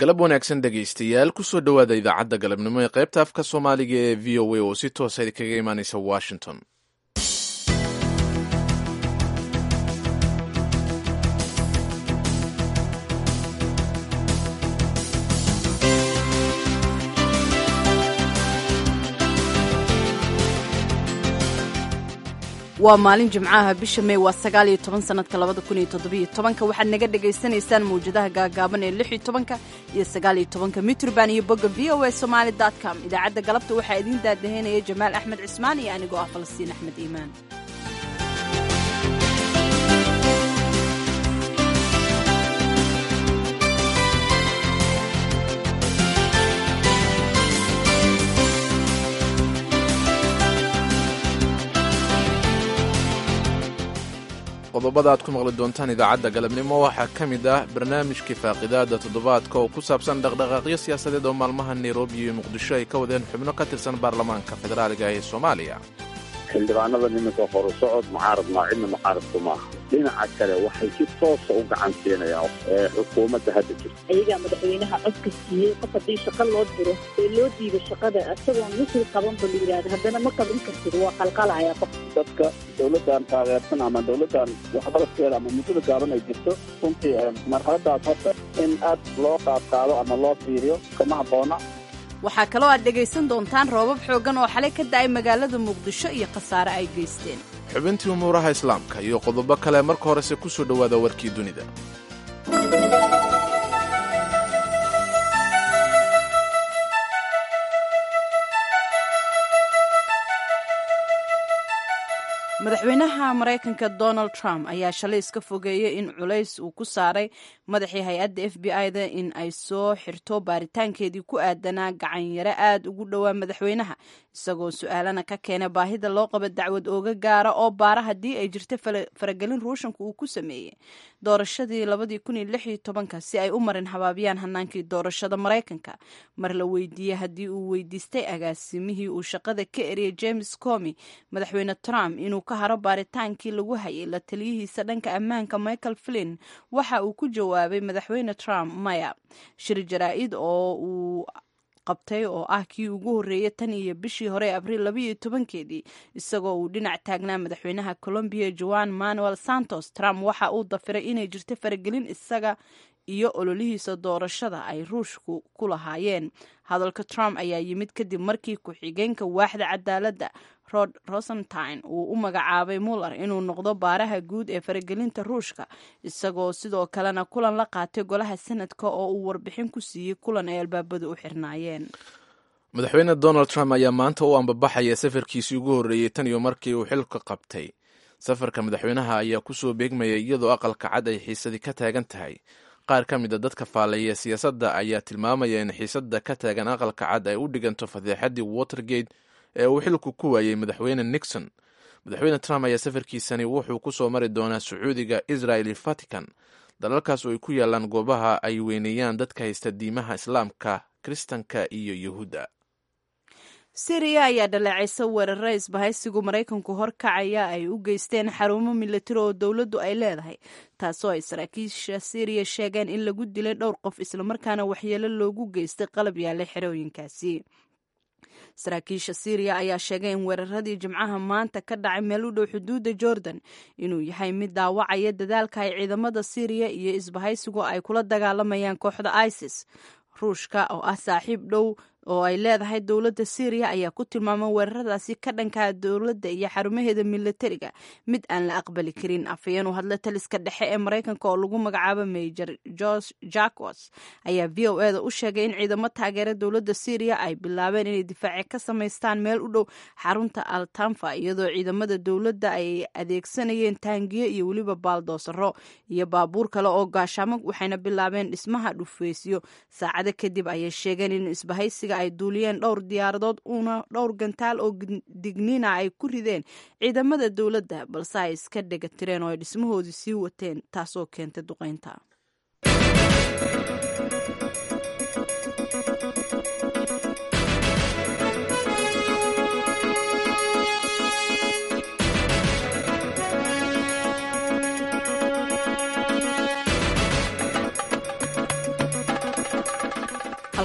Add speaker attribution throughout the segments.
Speaker 1: galab wanaagsan dhegaystayaal kusoo dhowaada idaacadda galabnimo ee qaybta afka soomaaliga ee v o a oo si toosa kaga imaaneysa washington
Speaker 2: waa maalin jimcaha bisha mey waa sagaal iyo toban sanadka labada kun iyo toddobiyo tobanka waxaad naga dhagaysanaysaan mawjadaha gaagaaban ee lix iyo tobanka iyo sagaal iyo tobanka mitrban iyo bogga v o a somaali dot com idaacadda galabta waxaa idiin daadaheynaya jamaal axmed cismaan iyo anigoo ah falastiin axmed iimaan
Speaker 1: qodobada aad ku maqli doontaan idaacadda galabnimo waxaa ka mid ah barnaamijkii faaqidaada toddobaadka oo ku saabsan dhaqdhaqaaqyo siyaasadeed oo maalmaha nairobi iyo muqdisho ay ka wadeen xubno ka tirsan baarlamaanka federaaliga ee soomaaliya
Speaker 3: xildhibaanada nimanka horu socod mucaarad maa cidna mucaaradku maaha dhinaca kale waxay si toosa u gacan siinayaan xukuumadda hadda jirta
Speaker 4: ayagaa madaxweynaha codka siiyey qof haddii shaqa loo diro ee loo diido shaqada isagoon misli qabanba la yidhahda haddana ma qaban kartid waa qalqalaya qof
Speaker 3: dadka dowladdan taageersan ama dowladdan waxbaraskeeda ama muddada gaaban ay jirto runtii marxaladaas horta in aad loo qaadqaado ama loo fiiriyo kama habboona
Speaker 2: waxaa kaloo aad dhegaysan doontaan roobab xooggan oo xalay ka da'ay magaalada muqdisho iyo khasaare ay geysteen
Speaker 1: xubintii umuuraha islaamka iyo qodobo kale marka horese ku soo dhowaada warkii dunida
Speaker 2: madaxweynaha maraykanka donald trump ayaa shalay iska fogeeyey in culays uu ku saaray madaxii hay-adda f b i da in ay soo xirto baaritaankeedii ku aadanaa gacanyaro aad ugu dhowaa madaxweynaha isagoo su-aalana ka keenay baahida loo qabo dacwad ooga gaara oo baara haddii ay jirta faragelin ruushanka uu ku sameeyey doorashadii labadii kun iyo lix iyo tobanka si ay u marin habaabiyaan hanaankii doorashada maraykanka mar la weydiiyey haddii uu weydiistay agaasimihii uu shaqada ka eriyay james comi madaxweyne trump inuu ka haro baaritaankii lagu hayay la taliyihiisa dhanka ammaanka michael flin waxa uu ku jawaabay madaxweyne trump maya shir jaraa-id oo uu qabtay oo ah kii ugu horreeyay tan iyo bishii hore abriil labaiyo tobankeedii isagoo uu dhinac taagnaa madaxweynaha colombiya joan manuel santos trump waxa uu dafiray inay jirto faragelin isaga iyo ololihiisa doorashada ay ruushku ku lahaayeen hadalka trump ayaa yimid kadib markii ku-xigeenka waaxda cadaaladda rod rosentine uu u magacaabay muller inuu noqdo baaraha guud ee faragelinta ruushka isagoo sidoo kalena kulan la qaatay golaha sanadka oo uu warbixin ku siiyey kulan ay albaabadu u xirnaayeen
Speaker 1: madaxweyne donald trump ayaa maanta u ambabaxaya safarkiisii ugu horreeyey tan iyo markii uu xilka qabtay safarka madaxweynaha ayaa kusoo beegmaya iyadoo aqalka cad ay xiisadii ka taagan tahay qaar ka mid a dadka faallaya siyaasadda ayaa tilmaamaya in xiisadda ka taagan aqalka cad ay u dhiganto fadeexaddii watergate ee uu xilku ku waayey madaxweyne nixon madaxweyne trump ayaa safarkiisani wuxuu ku soo mari doonaa sacuudiga israel iyo vatican dalalkaas oo ay ku yaalaan goobaha ay weyneeyaan dadka haysta diimaha islaamka kiristanka iyo yuhuudda
Speaker 2: siriya ayaa dhaleecaysa weerara isbahaysigu maraykanku horkacaya ay u geysteen xarumo milatari oo dowladdu ay leedahay taasoo ay saraakiisha siriya sheegeen in lagu dilay dhowr qof islamarkaana waxyeelo loogu geystay qalab yaallay xerooyinkaasi saraakiisha siriya ayaa sheegay in weeraradii jimcaha maanta ka dhacay meel u dhow xuduudda jordan inuu yahay mid daawacaya dadaalka ay ciidamada siriya iyo isbahaysigu ay kula dagaalamayaan kooxda isis ruushka oo ah saaxiib dhow oo ay leedahay dowladda syriya ayaa ku tilmaamay weeraradaasi ka dhankaa dowladda iyo xarumaheeda milatariga mid aan la aqbali karin afhayeen u hadla taliska dhexe ee maraykanka oo lagu magacaabo major george jacos ayaa v o eda u sheegay in ciidamo taageera dowladda syriya ay bilaabeen inay difaaci ka samaystaan meel u dhow xarunta altanfa iyadoo ciidamada dowladda ay adeegsanayeen taangiyo iyo weliba baaldoosaro iyo baabuur kale oo gaashaamo waxayna bilaabeen dhismaha dhufeysyo saacado kadib ayay sheegeen in isbahaysiga ay duuliyeen dhowr diyaaradood una dhowr gantaal oo digniina ay ku rideen ciidamada dowladda balse ay iska dhega tireen oo ay dhismahoodii sii wateen taasoo keentay duqeynta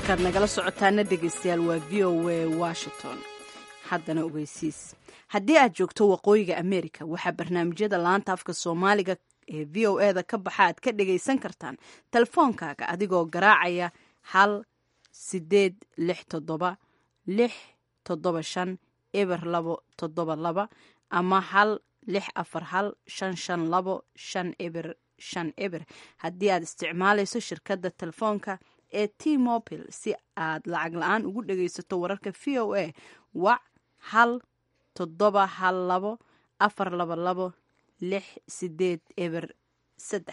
Speaker 2: halkaad nagala socotaana dhegaystayaal waa v o a washington haddana ogeysiis haddii aad joogto waqooyiga america waxaa barnaamijyada laanta afka soomaaliga ee v o e da ka baxa aad ka dhagaysan kartaan telefoonkaaga adigoo garaacaya hal sideed lix toddoba lix toddoba shan eber labo toddoba laba ama hal lix afar hal shan shan labo shan eber shan eber haddii aad isticmaalayso shirkadda telefoonka ee t mobil si aad lacag la-aan ugu dhagaysato wararka v o a wac hal toddoba hal labo afar laba labo lix sideed eber saddex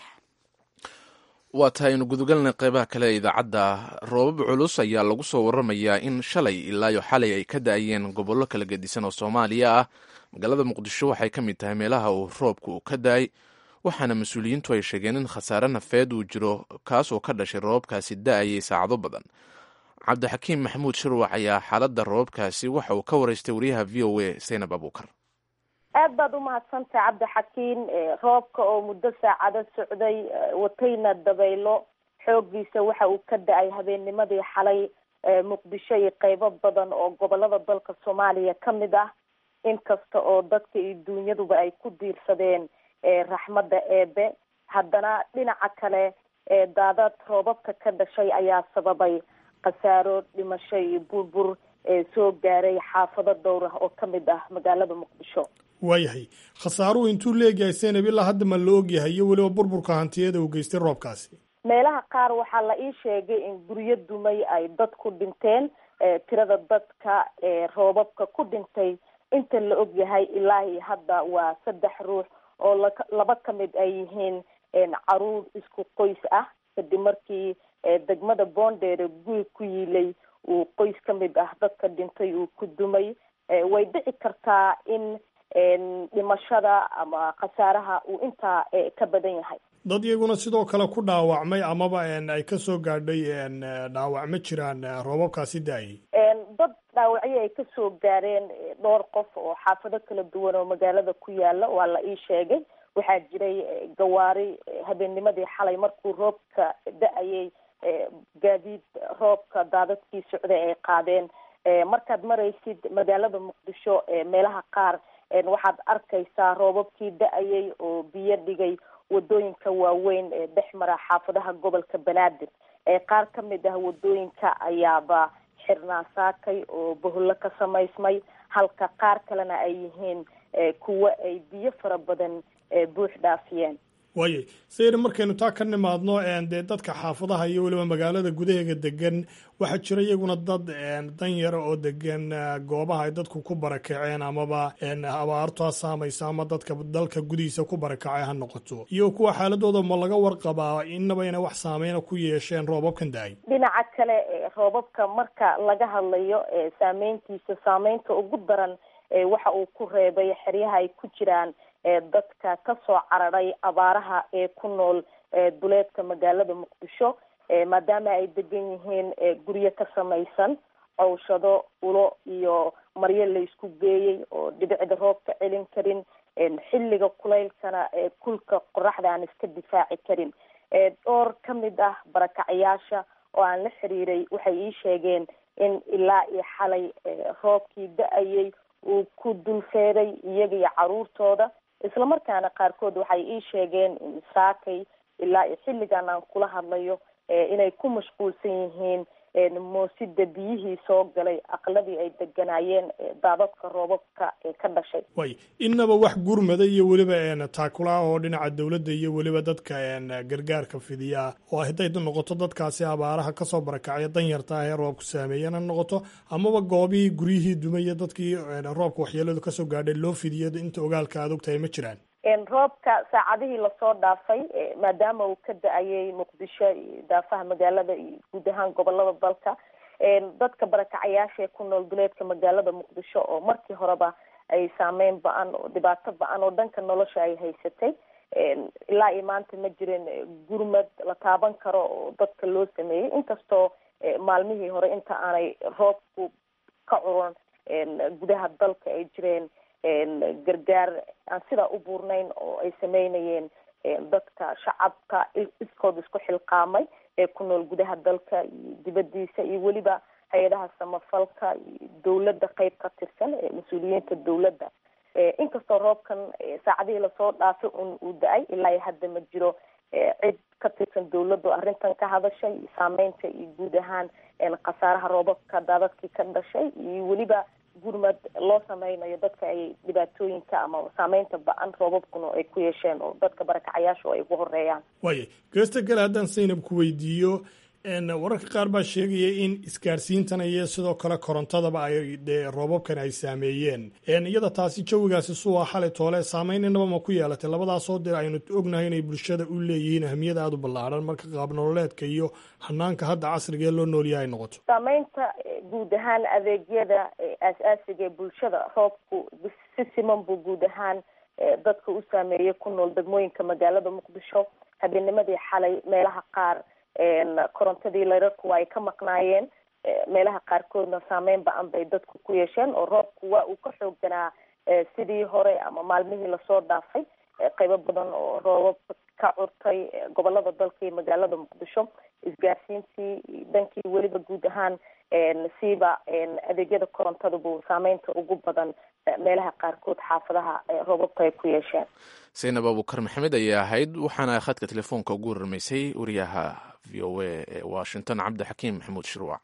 Speaker 1: waa tahay aynu gudagalnay qeybaha kale ee idaacadda roobab culus ayaa lagu soo waramayaa in shalay ilaayo xalay ay ka da-ayeen gobollo kala gedisan oo soomaaliya ah magaalada muqdisho waxay ka mid tahay meelaha uu roobka uu ka da-ay waxaana mas-uuliyiintu ay sheegeen in khasaare nafeed uu jiro kaas oo ka dhashay roobabkaasi da-ayay saacado badan cabdixakiim maxamuud shirwac ayaa xaaladda roobabkaasi waxa uu ka waraystay wariyaha v o a saynab abuukar
Speaker 5: aad baad umahadsantahay cabdixakiin roobka oo muddo saacado socday watayna dabaylo xoogiisa waxa uu ka da-ay habeennimadii xalay muqdisho iyo qeybo badan oo gobolada dalka soomaaliya ka mid ah inkasta oo dadka iyo dunyaduba ay ku diirsadeen raxmadda eebe haddana dhinaca kale daadad roobabka ka dhashay ayaa sababay khasaaro dhimasho iyo burbur soo gaaray xaafado dhowr ah oo ka mid ah magaalada muqdisho
Speaker 6: waayahay khasaaruhu intuu leegyahay senab ilaa hadda ma la ogyahay iyo weliba burburka hantiyada uu geystay roobkaasi
Speaker 5: meelaha qaar waxaa la ii sheegay in guryo dumay ay dad ku dhinteen tirada dadka roobabka ku dhintay inta la ogyahay ilaahi hadda waa saddex ruux oo laba ka mid ay yihiin caruur isku qoys ah kadib markii degmada boondheere guri ku yiilay uu qoys ka mid ah dadka dhintay uu ku dumay way dhici kartaa in dhimashada ama khasaaraha uu intaa ka badan yahay
Speaker 6: dad iyaguna sidoo kale ku dhaawacmay amaba ay kasoo gaadhay dhaawac ma jiraan roobabkaasi da-ayay
Speaker 5: dad dhaawacyo ay kasoo gaareen dhowr qof oo xaafado kala duwan oo magaalada ku yaala waa la ii sheegay waxaa jiray gawaari habeennimadii xalay markuu roobka da-ayay gaadiid roobka daadadkii socday ay qaadeen markaad maraysid magaalada muqdisho meelaha qaar waxaad arkaysaa roobabkii da-ayay oo biyo dhigay wadooyinka waaweyn ee dhex mara xaafadaha gobolka banaadir qaar ka mid ah wadooyinka ayaaba xirnaa saakay oo bohollo ka samaysmay halka qaar kalena ay yihiin kuwo ay biyo fara badan buux dhaafiyeen
Speaker 6: waayay sayri markaynu taa ka nimaadno dee dadka xaafadaha iyo weliba magaalada gudaheega degan waxaa jira iyaguna dad danyara oo degan goobaha ay dadku ku barakaceen amaba abaartu ha saamaysa ama dadka dalka gudihiisa ku barakacay ha noqoto iyo kuwa xaaladooda ma laga warqabaa inaba inay wax saameyna ku yeesheen roobabkan da-ay
Speaker 5: dhinaca kale roobabka marka laga hadlayo saameyntiisa saameynta ugu daran waxa uu ku reebay xeryaha ay ku jiraan dadka kasoo cararay abaaraha ee ku nool duleedka magaalada muqdisho maadaama ay degan yihiin guryo ka samaysan cowshado ulo iyo maryo la isku geeyey oo dhibicda roobka celin karin xilliga kulaylkana kulka qoraxda aan iska difaaci karin dhowr ka mid ah barakacayaasha oo aan la xiriiray waxay ii sheegeen in ilaa iyo xalay roobkii da-ayay uu ku dulfeeday iyaga iyo caruurtooda islamarkaana qaarkood waxay ii sheegeen in saakay ilaa iyo xilligan aan kula hadlayo inay ku mashquulsan yihiin moosida biyihii soo galay aqladii ay deganaayeen daadadka roobabka ee ka dhashay
Speaker 6: way inaba wax gurmada iyo weliba taakula oo dhinaca dowladda iyo weliba dadka gargaarka fidiya oo hadday noqoto dadkaasi abaaraha kasoo barakacya danyarta ah ee roobku saameeyan ha noqoto amaba goobihii guryihii dumaya dadkii roobka waxyeeladu kasoo gaadhay loo fidiyo inta ogaalka aad ogtahay ma jiraan
Speaker 5: roobka saacadihii lasoo dhaafay maadaama uu ka da-ayay muqdisho iyo daafaha magaalada iyo guud ahaan gobolada dalka dadka barakacayaasha ee ku nool duleedka magaalada muqdisho oo markii horeba ay saameyn ba-an oo dhibaato ba-an oo dhanka nolosha ay haysatay ilaa iyo maanta ma jirin gurmad la taaban karo oo dadka loo sameeyey inkastoo maalmihii hore inta aanay roobku ka curan gudaha dalka ay jireen gargaar aan sidaa u buurnayn oo ay sameynayeen dadka shacabka iskood isku xilqaamay ee ku nool gudaha dalka iyo dibadiisa iyo weliba hay-adaha samafalka iyo dowladda qeyb ka tirsan ee mas-uuliyiinta dowladda inkastoo roobkan saacadihii lasoo dhaafay un uu da-ay ilaa iyo hadda ma jiro cid ka tirsan dowladdu arrintan ka hadashay saameynta iyo guud ahaan khasaaraha roobabka daadadkii ka dhashay iyo weliba gurmad loo sameynayo dadka ay dhibaatooyinka ama saameynta ba-an roobabkuna ay ku yeesheen oo dadka barakacayaashu ay ugu horeeyaan
Speaker 6: waaya geesta gale haddaan saynab ku weydiiyo wararka qaar baa sheegaya in isgaarsiintan iyo sidoo kale korontadaba ay dee roobabkan ay saameeyeen iyada taasi jawigaasi suwa xalay toole saameyn inaba ma ku yeelatay labadaasoo dee aynu ognahay inay bulshada u leeyihiin ahmiyad aada u ballaadhan marka qaab nololeedka iyo hanaanka hadda casrigaee loo noolyaha ay noqoto
Speaker 5: saameynta guud ahaan adeegyada aas-aasiga ee bulshada roobku si siman buu guud ahaan dadka u saameeyey ku nool degmooyinka magaalada muqdisho habeennimadii xalay meelaha qaar korontadii layrarku ay ka maqnaayeen meelaha qaarkoodna saameyn ba-an bay dadku ku yeesheen oo roobku waa uu ka xoogganaa sidii hore ama maalmihii lasoo dhaafay qeybo badan oo roobab ka curtay gobolada dalka iyo magaalada muqdisho isgaarsiintii dhankii weliba guud ahaan siiba adeegyada korontada buu saameynta ugu badan meelaha qaarkood xaafadaha roobabka ay ku yeesheen
Speaker 1: saynab abukar maxamed ayay ahayd waxaana khadka telefoonka ugu waramaysay wariyaha v o a ee washington cabdixakiim maxamuud shirwac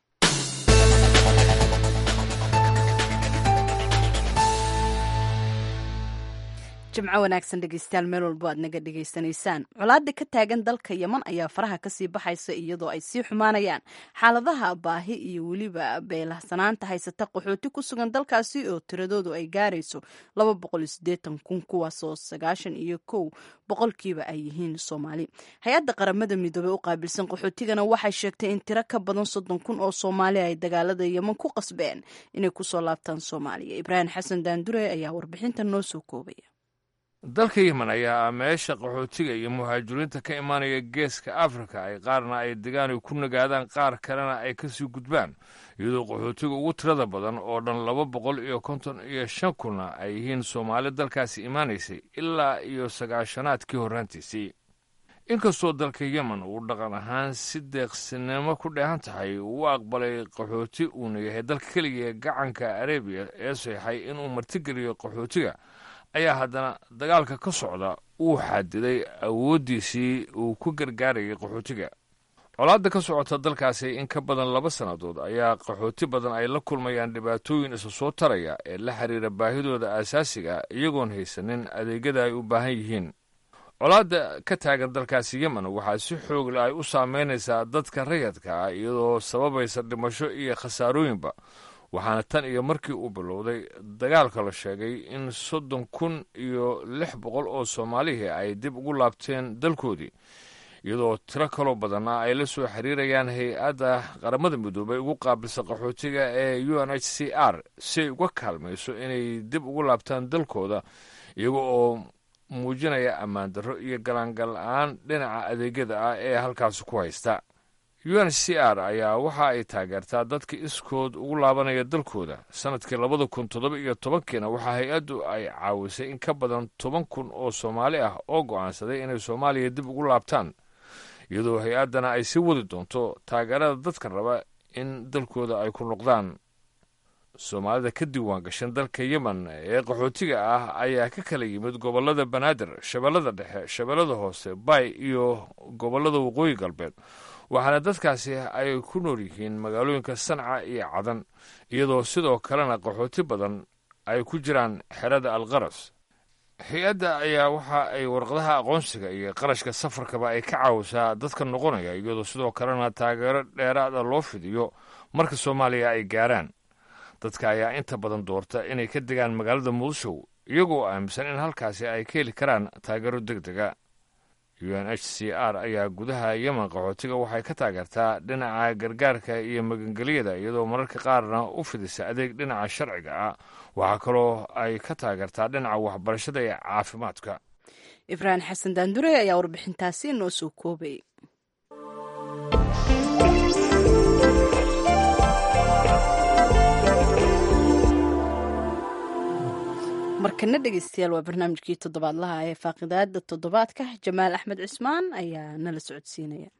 Speaker 2: jimco wanaagsan dhegeystayaal meel walbo aad naga dhegaysanaysaan colaada ka taagan dalka yeman ayaa faraha kasii baxaysa iyadoo ay sii xumaanayaan xaaladaha baahi iyo weliba beelarsanaanta haysata qaxooti ku sugan dalkaasi oo tiradoodu ay gaarayso laba boqol iyo sideetan kun kuwaasoo sagaashan iyo kow boqolkiiba ay yihiin soomaali hay-adda qaramada midoobey u qaabilsan qaxootigana waxay sheegtay in tiro ka badan soddon kun oo soomaali ay dagaalada yeman ku qasbeen inay kusoo laabtaan soomaaliya ibraahim xasan daandure ayaa warbixinta noo soo koobaya
Speaker 7: dalka yemen ayaa ah meesha qaxootiga iyo muhaajiriinta ka imaanaya geeska afrika ay qaarna ay degaan ay ku nagaadaan qaar kalena ay kasii gudbaan iyadoo qaxootiga ugu tirada badan oo dhan laba boqol iyo konton iyo shan kunna ay yihiin soomaali dalkaasi imaanaysay ilaa iyo sagaashanaadkii horraantiisii inkastoo dalka yemen uu dhaqan ahaan si deeqsinimo ku dheehan tahay uu aqbalay qaxooti uuna yahay dalka keliya gacanka arebiya ee seexay inuu martigeliyo qaxootiga ayaa haddana dagaalka ka socda uu xadiday awooddiisii uu ku gargaarayay qaxootiga colaadda ka socota dalkaasi in ka badan laba sannadood ayaa qaxooti badan ay la kulmayaan dhibaatooyin isa soo taraya ee la xiriira baahidooda aasaasiga iyagoon haysanin adeegyada ay u baahan yihiin colaadda ka taagan dalkaasi yemen waxaa si xoogla ay u saameynaysaa dadka rayadka ah iyadoo sababaysa dhimasho iyo khasaarooyinba waxaana tan iyo markii uu bilowday dagaalka la sheegay in soddon kun iyo lix boqol oo soomaalihii ay dib ugu laabteen dalkoodii iyadoo tiro kaloo badanna ay la soo xiriirayaan hay-adda qaramada midoobay ugu qaabilsa qaxootiga ee u n h c r si ay uga kaalmayso inay dib ugu laabtaan dalkooda iyaga oo muujinaya ammaan darro iyo galaangal la-aan dhinaca adeegyada ah ee halkaasi ku haysta u n c r ayaa waxa ay taageertaa dadka iskood ugu laabanaya dalkooda sanadkii labada kun toddoba iyo tobankiina waxaa hay-addu ay caawisay in ka badan toban kun oo soomaali ah oo go'aansaday inay soomaaliya dib ugu laabtaan iyadoo hay-addana ay sii wadi doonto taageerada dadka raba in dalkooda ay ku noqdaan soomaalida ka diiwaan gashan dalka yemen ee qaxootiga ah ayaa ka kala yimid gobollada banaadir shabeellada dhexe shabeellada hoose bay iyo gobollada waqooyi galbeed waxaana dadkaasi ay ku nool yihiin magaalooyinka sanca iyo cadan iyadoo sidoo kalena qaxooti badan ay ku jiraan xerada alqaras hay-adda ayaa waxa ay warqadaha aqoonsiga iyo qarashka safarkaba ay ka caawisaa dadka noqonaya iyadoo sidoo kalena taageero dheeraada loo fidiyo marka soomaaliya ay gaaraan dadka ayaa inta badan doorta inay ka degaan magaalada muqdisho iyagoo aaminsan in halkaasi ay ka heli karaan taageero deg dega u n h c r ayaa gudaha yemen qaxootiga waxay ka taageertaa dhinaca gargaarka iyo magangelyada iyadoo mararka qaarna u fidisa adeeg dhinaca sharciga ah waxaa kaloo ay ka taageertaa dhinaca waxbarashada iyo caafimaadka
Speaker 2: ibraahim xasan daandure ayaa warbixintaasi noo soo koobay mar markana dhegeystayaal waa barnaamijkii toddobaadlaha ee faaqidaada toddobaadka jamaal axmed cismaan ayaa nala socodsiinaya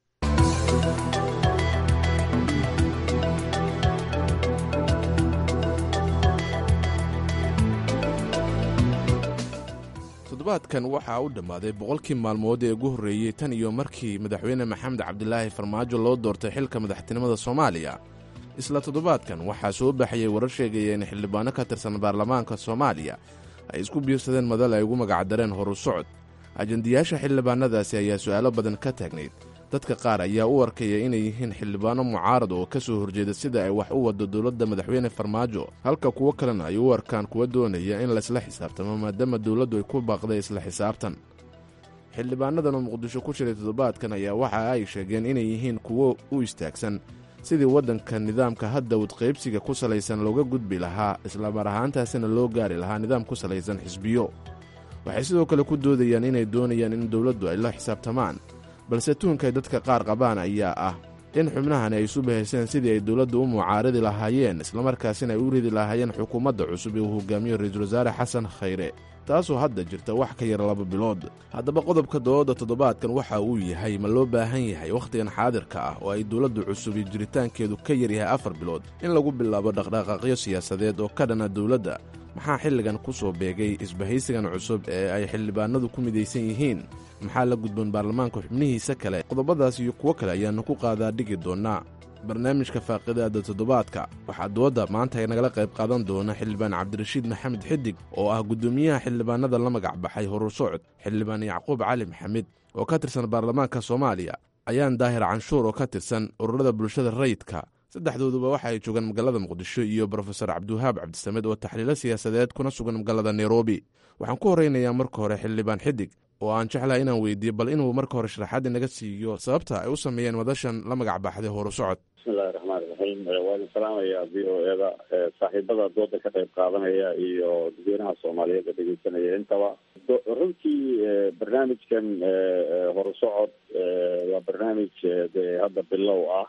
Speaker 1: toddobaadkan waxaa u dhammaaday boqolkii maalmood ee ugu horreeyey tan iyo markii madaxweyne maxamed cabdilaahi farmaajo loo doortay xilka madaxtinimada soomaaliya isla toddobaadkan waxaa soo baxayay warar sheegaya in xildhibaano ka tirsan baarlamaanka soomaaliya ay isku biirsadeen madal ay ugu magacdareen horu socod ajandiyaasha xildhibaanadaasi ayaa su'aalo badan ka taagnayd dadka qaar ayaa u arkaya inay yihiin xildhibaano mucaarad oo ka soo horjeeda sida ay wax u waddo dowladda madaxweyne farmaajo halka kuwo kalena ay u arkaan kuwa doonaya in laysla xisaabtamo maadaama dowladdu ay ku baaqday isla xisaabtan xildhibaanadan oo muqdisho ku jiray toddobaadkan ayaa waxa ay sheegeen inay yihiin kuwo u istaagsan sidii waddanka nidaamka hadda wadqaybsiga ku salaysan looga gudbi lahaa islamar ahaantaasina loo gaari lahaa nidaam ku salaysan xisbiyo waxay sidoo kale ku doodayaan inay doonayaan in dowladdu ay la xisaabtamaan balse tuhunkay dadka qaar qabaan ayaa ah in xubnahani ay isu bahayseen sidii ay dowladdu u mucaaradi lahaayeen islamarkaasina ay u ridi lahaayeen xukuumadda cusub ee uu hogaamiyo ra-iisul wasaare xasan khayre taasoo hadda jirta wax ka yar laba bilood haddaba qodobka doodda toddobaadkan waxa uu yahay ma loo baahan yahay wakhtigan xaadirka ah oo ay dowladdu cusub iyo jiritaankeedu ka yar yahay afar bilood in lagu bilaabo dhaqdhaqaaqyo siyaasadeed oo ka dhana dowladda maxaa xilligan ku soo beegay isbahaysigan cusub ee ay xildhibaanadu ku midaysan yihiin maxaa la gudboon baarlamaanka xubnihiisa kale qodobadaas iyo kuwo kale ayaannu ku qaadaa dhigi doonnaa barnaamijka faaqidaada toddobaadka waxaa doodda maanta ay nagala qayb qaadan doona xildhibaan cabdirashiid maxamed xidig oo ah guddoomiyaha xildhibaanada la magac baxay horur socod xildhibaan yacquub cali maxamed oo ka tirsan baarlamaanka soomaaliya ayaan daahir canshuur oo ka tirsan ururada bulshada rayidka saddexdooduba waxa ay joogaan magaalada muqdisho iyo brofesor cabdiwahaab cabdisamed oo taxliilo siyaasadeed kuna sugan magaalada nairobi waxaan ku horeynayaa marka hore xildhibaan xidig oo aan jeclaha inaan weydiiyo bal inuu marka hore sharaxaad inaga siiyo sababta ay u sameeyeen madashan la magac baxday horu socod
Speaker 8: bismillahi raxmaani raxiim waa idin salaamayaa v o eda saaxiibada dooda ka qayb qaadanaya iyo dadweynaha soomaaliyeed ee dhegeysanaya intaba runtii barnaamijkan horu socod waa barnaamij dee hadda bilow ah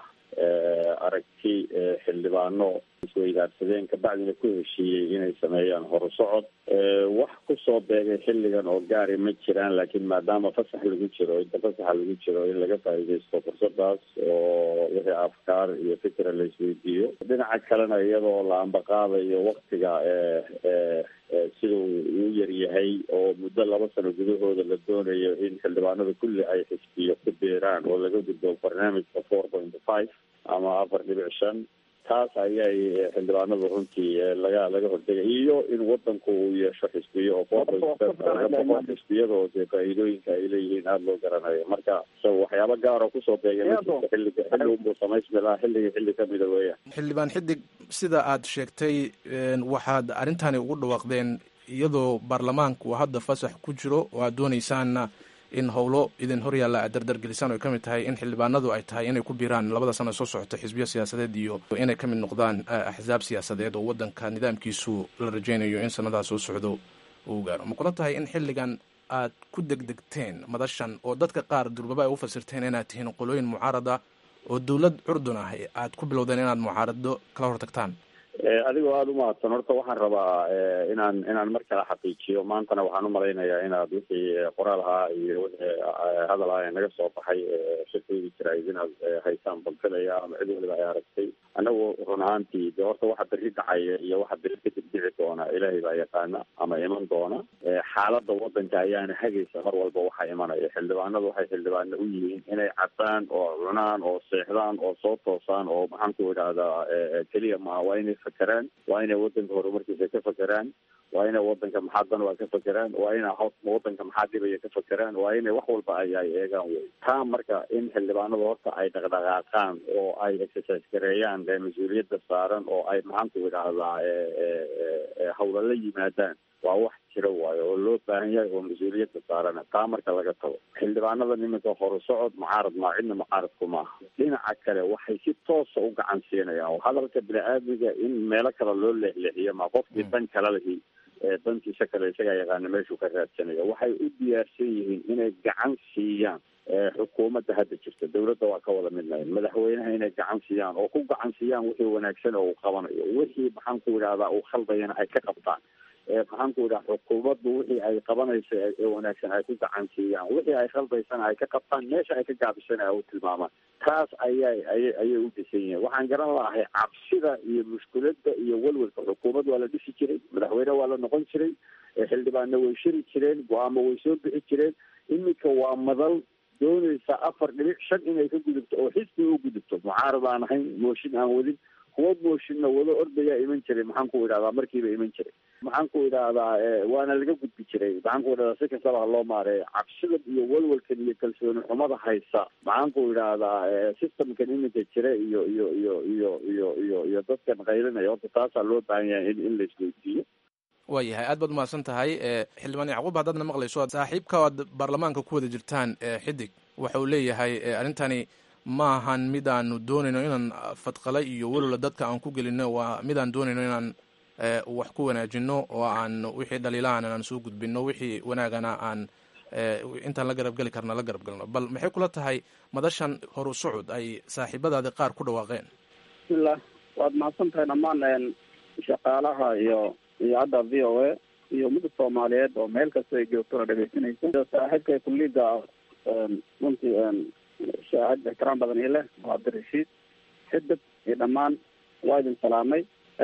Speaker 8: aragti xildhibaano isweydaarsadeen kabacdina ku heshiiyey inay sameeyaan horu socod wax kusoo beegay xilligan oo gaari ma jiraan laakiin maadaama fasax lagu jiro inta fasaxa lagu jiro in laga faa'iidaysto fursadaas oo wixii afkaar iyo fikra la isweydiiyo dhinaca kalena iyadoo la ambaqaadayo waktiga siduu uu yaryahay oo muddo laba sano gudahooda la doonayo in xildhibaanada kulli ay xisbiyo ku biiraan oo laga gudbo barnaamijka four point five ama afar dhibic shan taas ayay xildhibaanadu runtii laga laga hortegay iyo in wadanku uu yeesho xisbiyo oo four point xisbiyadoo dee faa'iidooyinka ay leeyihiin aada loo garanayo marka so waxyaaba gaaroo kusoo beegay xilliga xilli unbuu samaysmi lahaa xilligii xilli kamida weeyaan
Speaker 1: xildhibaan xidig sida aad sheegtay waxaad arrintani ugu dhawaaqdeen iyadoo baarlamaanku hadda fasax ku jiro oo aad doonaysaanna in howlo idin horyaalla aad dardargelisaan oy ka mid tahay in xildhibaanadu ay tahay inay ku biiraan labada sano soo socota xisbiyo siyaasadeed iyo inay ka mid noqdaan axsaab siyaasadeed oo waddanka nidaamkiisu la rajaynayo in sanadaha soo socdo uu gaaro ma kula tahay in xilligan aad ku degdegteen madashan oo dadka qaar durbaba ay u fasirteen inaad tihiin qolooyin mucaarada oo dowlad curdun ah aad ku bilowdeen inaad mucaarado kala hortagtaan
Speaker 8: adigoo aada umahadsan horta waxaan rabaa inaan inaan mar kale xaqiijiyo maantana waxaan umalaynayaa inaad wixii qoraal ahaa iyo wixii hadal ah ee naga soo baxay shirkaygi jirayd inaad haysaan balfilaya ama cid waliba ay aragtay anagu run ahaantii de horta waxa beri dhacaya iyo waxa beri kadib dhici doona ilaahay baa yaqaana ama iman doona xaalada wadanka ayaana hagaysa mar walba waxaa imanaya xildhibaanadu waxay xildhibaano u yihiin inay cadaan oo cunaan oo seexdaan oo soo toosaan oo maxaan ku idhahdaa keliya maaha waa inay fakeraan waa inay wadanka horumarkiisa ka fakeraan waa inay wadanka maxaa dan waa ka fakeraan waa ina wadanka maxaa dhibaya ka fakeraan waa inay wax walba ay ay eegaan wey taa marka in xildhibaanadu horta ay dhaqdhaqaaqaan oo ay exercise gareeyaan mas-uuliyadda saaran oo ay maxaanku idhaahdaa hawla la yimaadaan waa wax jira waayo oo loo baahan yahay oo mas-uuliyadda saarana taa marka laga tago xildhibaanada iminka horu socod mucaarad maa cidna mucaaradku maaha dhinaca kale waxay si toosa u gacan siinayaan oo hadalka bini-aadmiga in meelo kale loo leexleexiyo ma qofkii dan kale lihi dantiisa kale isagaa yaqaana meeshuu ka raadsanayo waxay u diyaarsan yihiin inay gacan siiyaan xukuumadda hadda jirta dawladda waa ka wada midnahay madaxweynaha inay gacan siiyaan oo ku gacan siiyaan wixii wanaagsan oo uu qabanayo wixii maxaan ku idhahdaa uu khaldayana ay ka qabtaan maxaan ku idhaha xukuumaddu wixii ay qabanayso ee wanaagsan ay ku gacansiiyaan wixii ay khaldaysana ay ka qabtaan meesha ay ka gaabisana ay u tilmaamaan taas ayay ayay ayay u dhisan yihiin waxaan garan lahay cabsida iyo mushkiladda iyo welwelka xukuumad waa la dhisi jiray madaxweyne waa la noqon jiray xildhibaanna way shiri jireen go-aamo way soo bixi jireen iminka waa madal doonaysa afar dhibic shan inay ka gudubto oo xisbi u gudubto mucaarad aan ahayn mooshin aan wadin kuwa mooshinna wado ordayaa iman jiray maxaan ku idhahdaa markiiba iman jiray maxaan ku idhaahdaa waana laga gudbi jiray maxaan ku idhahdaa si kastaba ha loo maareeyo cabsida iyo walwalkan iyo kalsooni xumada haysa maxaan ku idhaahdaa systemkan iminka jira iyo iyo iyo iyo iyo iyo iyo dadkan qaylinaya horta taasaa loo baahan yahay in in la isweydiiyo
Speaker 1: waayahay aad baad umahadsan tahay xildhibaan yacquub haddaadna maqlayso saaxiibka aad baarlamaanka ku wada jirtaan xidig waxa uu leeyahay arrintani ma ahan mid aanu doonayno inaan fadqala iyo welwala dadka aan ku gelino waa mid aan doonayno inaan wax ku wanaajino oo aan wixii dhaliilahan aan soo gudbino wixii wanaagana aan intaan la garabgeli karna la garabgalno bal maxay kula tahay madashan horu socod ay saaxiibadaadi qaar ku dhawaaqeen
Speaker 3: bismillah waad mahadsan tahay dhammaan shaqaalaha iyo iyo hadda v o a iyo ummadda soomaaliyeed oo meel kasta ay joogtona dhegeysanaysa saaxiibka kulliga runtii shaahid ixtiraam badan ii leh waa cabdirashiid xidib iyo dhammaan waa idin salaamay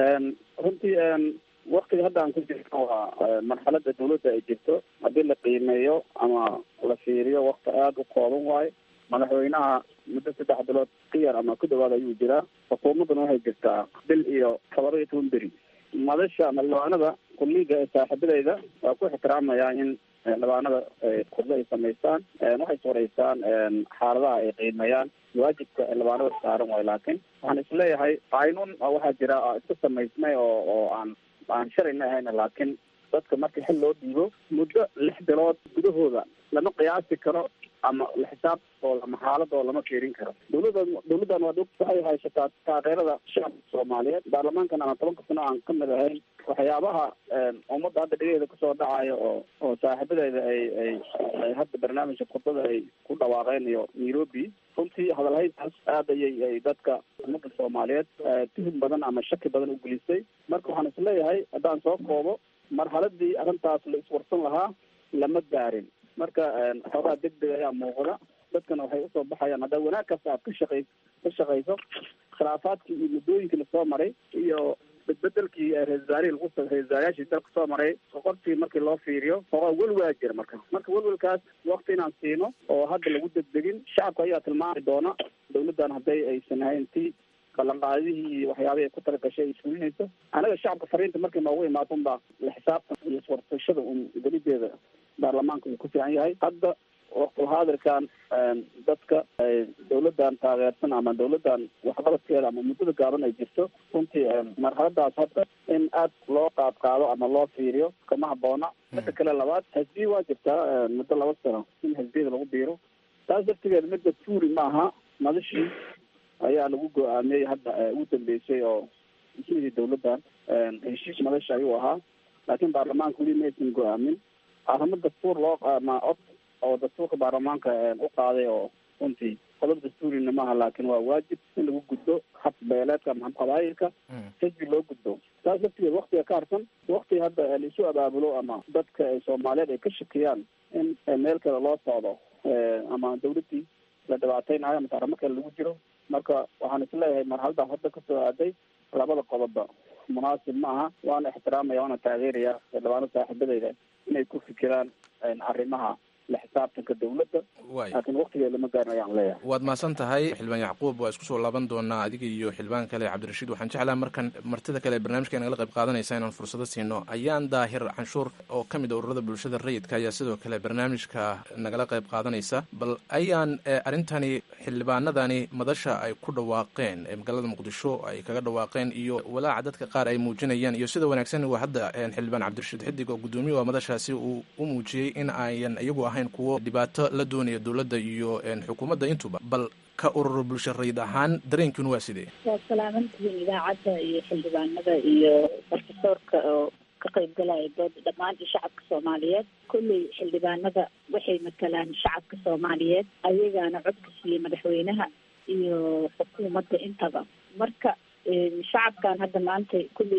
Speaker 3: runtii waktiga hadda aan ku jirto waa marxalada dawladda ay jirto haddii la qiimeeyo ama la fiiriyo wakti aada u kooban waayo madaxweynaha muddo saddex bilood ka yar ama ku dhawaad ayuu jiraa xukuumadduna waxay jirtaa bil iyo todoba iyo toban beri madasha xildhibaanada kulliga ee saaxiibadeyda waa ku ixtiraamayaa in xildhibaanada kurdo ay samaystaan waxay sureysaan xaaladaha ay qiimeeyaan waajibka xildhibaanada saaran waayo laakiin waxaan isleeyahay qaynuun waxaa jira iska samaysmay oo oo aan aan shalayna ahayna laakiin dadka marka xil loo dhiibo muddo lix bilood gudahooda lama qiyaasi karo ama la xisaab oo lama xaalad oo lama fiirin karo dawladda dawladdan waa waxay haysataa taageerada shacabka soomaaliyeed baarlamaankan ama tobanka sano aan kamid ahayn waxyaabaha ummadda hadda dhigeeda kasoo dhacayo oo oo saaxiibadeeda ay ay ay hadda barnaamijka khudbada ay ku dhawaaqeen iyo nairobi runtii hadalhayntaas aad ayay ay dadka ummadda soomaaliyeed tuhum badan ama shaki badan u gelisay marka waxaan isleeyahay haddaan soo koobo marxaladii arrintaas la iswarsan lahaa lama gaarin marka xoogaa deg deg ayaa muuqda dadkana waxay usoo baxayaan haddaa wanaag kasta aad ka shaqay ka shaqayso khilaafaadkii iyo muddooyinkii lasoo maray iyo bedbedelkii ra-isul wasaarihii lagu ra-isul wasaarayaashii dalka soo maray soqortii markii loo fiiriyo xoogaa welwelaa jira marka marka welwelkaas wakti inaan siino oo hadda lagu degdegin shacabka ayaa tilmaami doona dawladdan hadday aysan ahayn ti ballanqaadihii iyo waxyaabihii ay ku talagashay ay fulinayso anaga shacabka fariinta markay noogu imaado unbaa la xisaabtan iyo iswarsashada un gelideeda baarlamaanka uu ku fiican yahay hadda waqtulhaadirkan dadka dawladdan taageersan ama dawladdan waxqabadkeeda ama muddada gaaban ay jirto runtii marxaladaas hadda in aad loo qaad qaado ama loo fiiriyo kama haboona midda kale labaad xisbiya waa jirtaa muddo laba sano in xisbiyada lagu biiro taas dartigeeda midda tuuri maaha madashii ayaa lagu go-aamiyey hadda ugu dambeysay oo ismidii dawladdan heshiis madasha ayuu ahaa laakiin baarlamaanka weli maysan go-aamin arrimo dastuur loo ama cod oo dastuurka baarlamaanka u qaaday oo runtii qodob dastuurina maaha laakiin waa waajib in lagu gudbo hab beeleedka ama hab qabaayilka xisbi loo gudbo taas laftigeed waktiga ka harsan wakti hadda laisu abaabulo ama dadka soomaaliyeed ay ka shakiyaan in meel kale loo socdo ama dawladdii la dhibaateynayo ama arrimo kale lagu jiro marka waxaan isleeyahay marxaladaas hadda kasoo aaday labada qodobba munaasib ma aha waana ixtiraamaya waana taageeraya xildhibaano saaxiibadeyda inay ku fikiraan arrimaha la xisaabtanka dawladda laakiin waktigeed lama gaarin ayaan leeyahay
Speaker 1: waad mahadsan tahay xildhibaan yacquub waa isku soo laaban doonaa adiga iyo xildhibaan kale cabdirashiid waxaan jeclaha markan martida kale ee barnaamijka nagala qayb qaadanaysa inaan fursado siino ayaan daahir canshuur oo ka mid a ururada bulshada rayidka ayaa sidoo kale barnaamijka nagala qayb qaadanaysa bal ayaan arrintani xildhibaanadani madasha ay ku dhawaaqeen ee magaalada muqdisho ay kaga dhawaaqeen iyo walaaca dadka qaar ay muujinayaan iyo sida wanaagsan waa hadda xildhibaan cabdirashiid xidig oo guddoomiye waa madashaasi uu u muujiyey in ayan iyagu ahayn kuwo dhibaato la doonaya dowladda iyo xukuumadda intuba bal ka urur bulsho rayid ahaan dareenkiinu waa sidee
Speaker 4: waa salaamantihiin idaacadda iyo xildhibaanada iyo profesoorka oo ka qayb galaya dooda dhammaan iyo shacabka soomaaliyeed kolley xildhibaanada waxay matalaan shacabka soomaaliyeed ayagaana codka siiyey madaxweynaha iyo xukuumadda intaba marka shacabkan hadda maanta kolley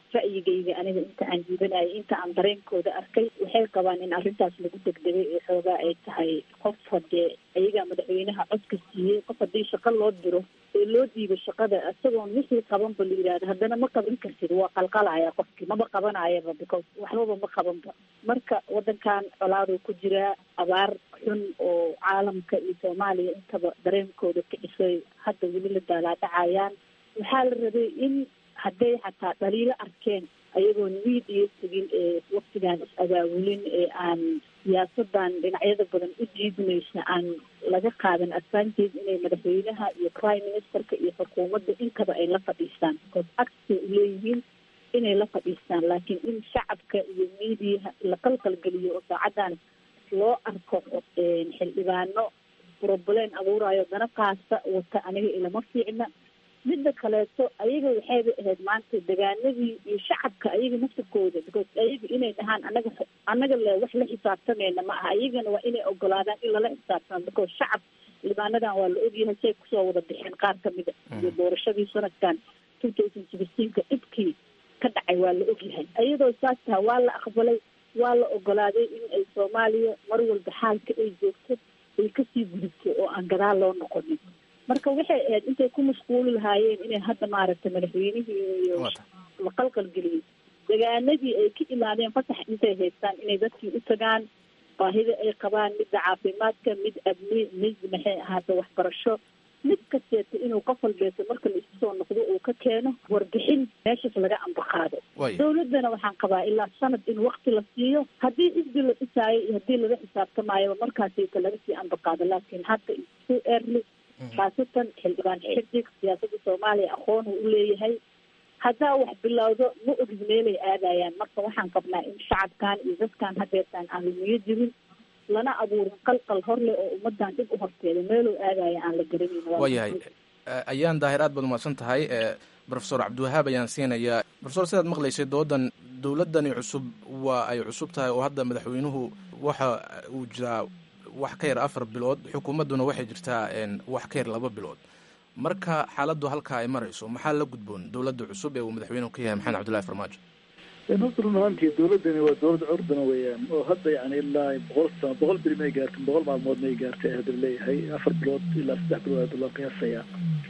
Speaker 4: ra'yigayga aniga inta aan jiibanayay inta aan dareenkooda arkay waxay qabaan in arrintaas lagu degdegay ee xoogaa ay tahay qof haddee ayagaa madaxweynaha codka siiyey qof haddii shaqo loo diro ee loo diibo shaqada isagoon wixii qabanba la yidhahdo haddana ma qaban kartid waa qalqalaya qofkii maba qabanayaba because waxbaba ma qabanba marka wadankan colaaduu ku jiraa abaar xun oo caalamka iyo soomaaliya intaba dareenkooda kicisay hadda weli la daalaadhacayaan waxaa la rabay in hadday xataa dhaliilo arkeen ayagoon wiid iyo tegin ee waktigaan is-abaabulin ee aan siyaasadan dhinacyada badan u diidmaysa aan laga qaadan advantage inay madaxweynaha iyo prime ministerka iyo xukuumadda intaba ay la fadhiistaan because agsay uleeyihiin inay la fadhiistaan laakiin in shacabka iyo miidiyaha la qalqalgeliyo oo saacadan loo arko xildhibaano problem abuurayo dana qaasta wata aniga ilama fiicna midda kaleeto ayaga waxayba ahayd maanta degaanadii iyo shacabka ayaga naftirkooda because ayaga inay dhahaan anaga annaga le wax la xisaabtamayna ma aha ayagana waa inay ogolaadaan in lala xisaabtamo because shacab xildhibaanadan waa la ogyahay say kusoo wada bixeen qaar kamida iyo doorashadii sanadkan two thousand sixteenka dhibkii ka dhacay waa la ogyahay iyadoo saas taha waa la aqbalay waa la ogolaaday in ay soomaaliya mar walba xaalka ay joogto ay kasii gudubto oo aan gadaal loo noqonin marka waxay ahayd intay ku mashquuli lahaayeen inay hadda maaragtay madaxweynihii iyo la qalqalgeliyey degaanadii ay ka imaadeen fasax intay haystaan inay dadkii u tagaan baahida ay qabaan midda caafimaadka mid abni mid maxay ahaata waxbarasho mid kasteeta inuu qof walbeeto marka la isu soo noqdo uu ka keeno warbixin meeshaas laga ambaqaado dawladdana waxaan qabaa ilaa sanad in wakti la siiyo haddii isbi la dhisaayo iyo haddii laga xisaabtamaayo markaasita laga sii ambaqaado laakiin hadda isu early khaasatan xildhibaan xidig siyaasadda soomaaliya aqoon uu uleeyahay haddaa wax bilowdo ma ogid meelay aadayaan marka waxaan qabnaa in shacabkan iyo dadkan hadeertaan aan lumiyo jirin lana abuurin qalqal horleh oo ummadan dib u horteeda meeluu aadaya aan la garanayn
Speaker 1: waayahay ayaan daahir aad baad umahadsan tahay profesor cabdiwahaab ayaan siinayaa profesor sidaad maqlaysay doodan dowladdani cusub waa ay cusub tahay oo hadda madaxweynuhu waxa uu jiraa wax ka yar afar bilood xukuumadduna waxay jirtaa wax ka yar laba bilood marka xaaladdu halkaa ay marayso maxaa la gudboon dowladda cusub ee uu madaxweynuhu ka yahay maxamed cabdullahi farmaajo
Speaker 9: horta run ahaantii dowladdani waa dowlad curdana weeyaan oo hadda yani ilaa boqol sano boqol beri may gaartin boqol maalmood may gaartay hadda leeyahay afar bilood ilaa saddex bilood hadda loo qiyaasaya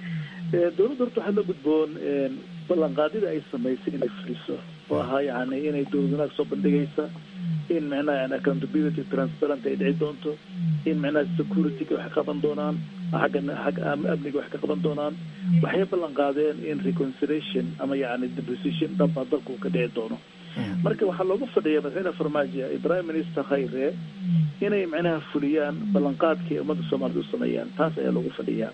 Speaker 9: dowladda horta waxaa la gudboon ballanqaadida ay samaysay inay fuliso oo ahaa yani inay dowlad wanaag soo bandhigaysa in micnaha yani accountability transparent ay dhici doonto in micnaha security-ga wax ka qaban doonaan xagga xagga amniga wax ka qaban doonaan waxay ballan qaadeen in reconciliation ama yani deposition dhaba dalku ka dhici doono marka waxaa looga fadhiya madaxweyne farmaajo iyo prime minister khayre inay micnaha fuliyaan ballanqaadkii ummadda soomaalida u sameeyaan taas ayaa loogu fadhiyaa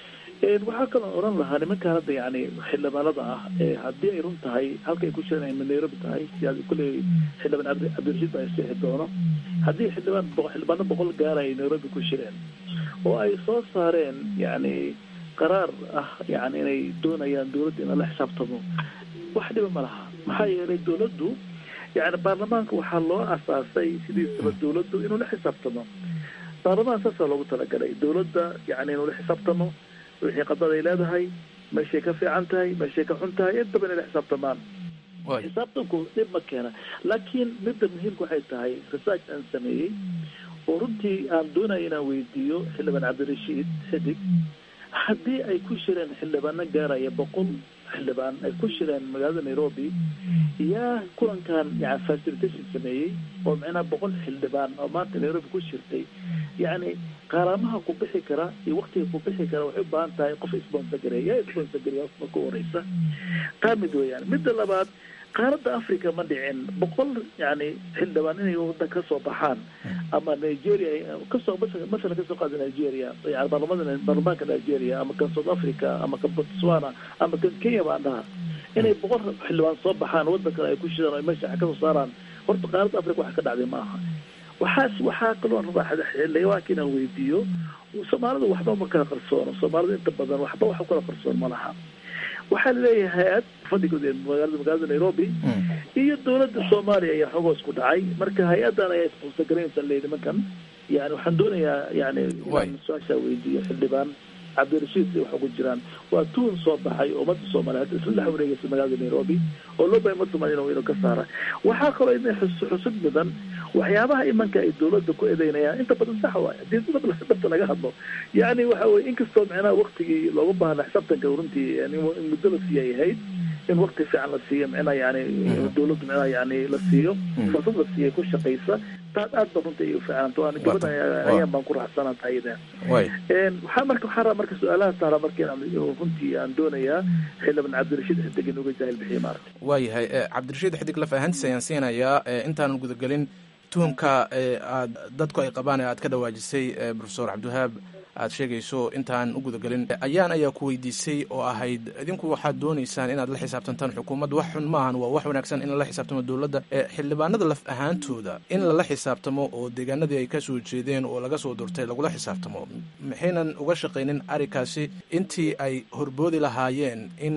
Speaker 9: waxaa kaloo odhan lahaa nimankaan hadda yani xildhibaanada ah haddii ay run tahay halka ay ku jiraan ay nairobi tahay siyaas kulley xildhibaan cabdi cabdirashiid baa isixi doono haddii xildhibaan xildhibaano boqol gaara ay nairobi ku jireen oo ay soo saareen yani qaraar ah yani inay doonayaan dowladda in la xisaabtamo wax dhiba ma laha maxaa yeelay dowladdu yani baarlamaanka waxaa loo asaasay sidiisaba dowladdu inuu la xisaabtamo baarlamaan saasaa loogu talagalay dowladda yani inuu la xisaabtamo wixii qadad ay leedahay meeshay ka fiican tahay meeshay ka xun tahay intaba inay la xisaabtamaan xisaabtanku dhib ma keena laakiin midda muhiimka waxay tahay research aan sameeyey oo runtii aan doonaya inaan weydiiyo xildhibaan cabdirashiid xidig haddii ay ku shireen xildhibaano gaaraya boqol xildhibaan ay ku shireen magaalada nairobi yaa kulankan yani facilitation sameeyey oo micnaha boqol xildhibaan oo maanta nairobi ku shirtay yacni qaaraamaha ku bixi kara iyo waktiga ku bixi kara waxay u baahan tahay qof sponsor gareeya yaa sponsor gareeya marka u horeysa taa mid weeyaan midda labaad qaaradda africa ma dhicin boqol yani xildhibaan inay wadan kasoo baxaan ama nigeria kasoo masalan kasoo qaada nigeria yani baarlamada baarlamaanka nigeria ama kan south africa ama kan botswana ama kan kenya baan dhaha inay boqol xildhibaan soo baxaan wadan kale ay ku shidaan o meesha kasoo saaraan horta qaaradda africa wax ka dhacday ma aha waxaas waxaa kaloo rabaa xildhibaanka inaan weydiiyo soomaalidu waxba ma kala qarsoono soomaalida inta badan waxba wax kala qarsoon ma laha waxaa laleeyahay hay-ad fadhigood ee magaalada magaalada nairobi iyo dowladda soomaaliya ayaa xoogoos ku dhacay marka hay-adan ayaa isbonsor garaynaysa le nimankan yani waxaan doonayaa yani inaan su-aashaa weydiiyo xildhibaan cabdirashiid waxa ku jiraan waa tuun soo baxay oo ummadda soomaaliyeed isla dhex wareegaysa magaalada nairobi oo loo bahay ummadda soomaliya inuu ka saara waxaa kaloo idin xus- xusud mudan waxyaabaha imanka ay dowladda ku eedeynayaan inta badan sax waay hadii dad dhabta laga hadlo yani waxa weye inkastoo micnaha waktigii looga baahna xisaabtanka runtii yani in muddo la siiyay ahayd in wakti fiican la siiyo micnaha yani dowladdu micnaha yani la siiyo fursad la siiyo ku shaqaysa taas aad ba runtii ay u fiicnanta waana gabadha ayaan baan ku raaxsanaa tahayda
Speaker 1: way
Speaker 9: waxaa marka waxaa rabaa marka su-aalaha taara marka inaan runtii aan doonayaa xildhibaan cabdirashiid xidegin uga jaahil bixiye maaragta
Speaker 1: waayahay eh, cabdirashiid xidig laf ahaantiis ayaan siinayaa eh, intaanan gudagelin tuhumka eh, aad dadku ay qabaan ee aad ka dhawaajisay eh, profesor cabdiwahaab aad sheegayso intaan u gudagelin ayaan ayaa ku weydiisay oo ahayd idinku waxaad doonaysaan inaad la xisaabtantaan xukuumadda wax xun maahan waa wax wanaagsan in lala xisaabtamo dowladda Eh, xildhibaanada laf ahaantooda in lala xisaabtamo oo deegaanadii ay ka soo jeedeen oo laga soo durtay lagula xisaabtamo maxaynan uga shaqaynin arrinkaasi intii ay horboodi lahaayeen in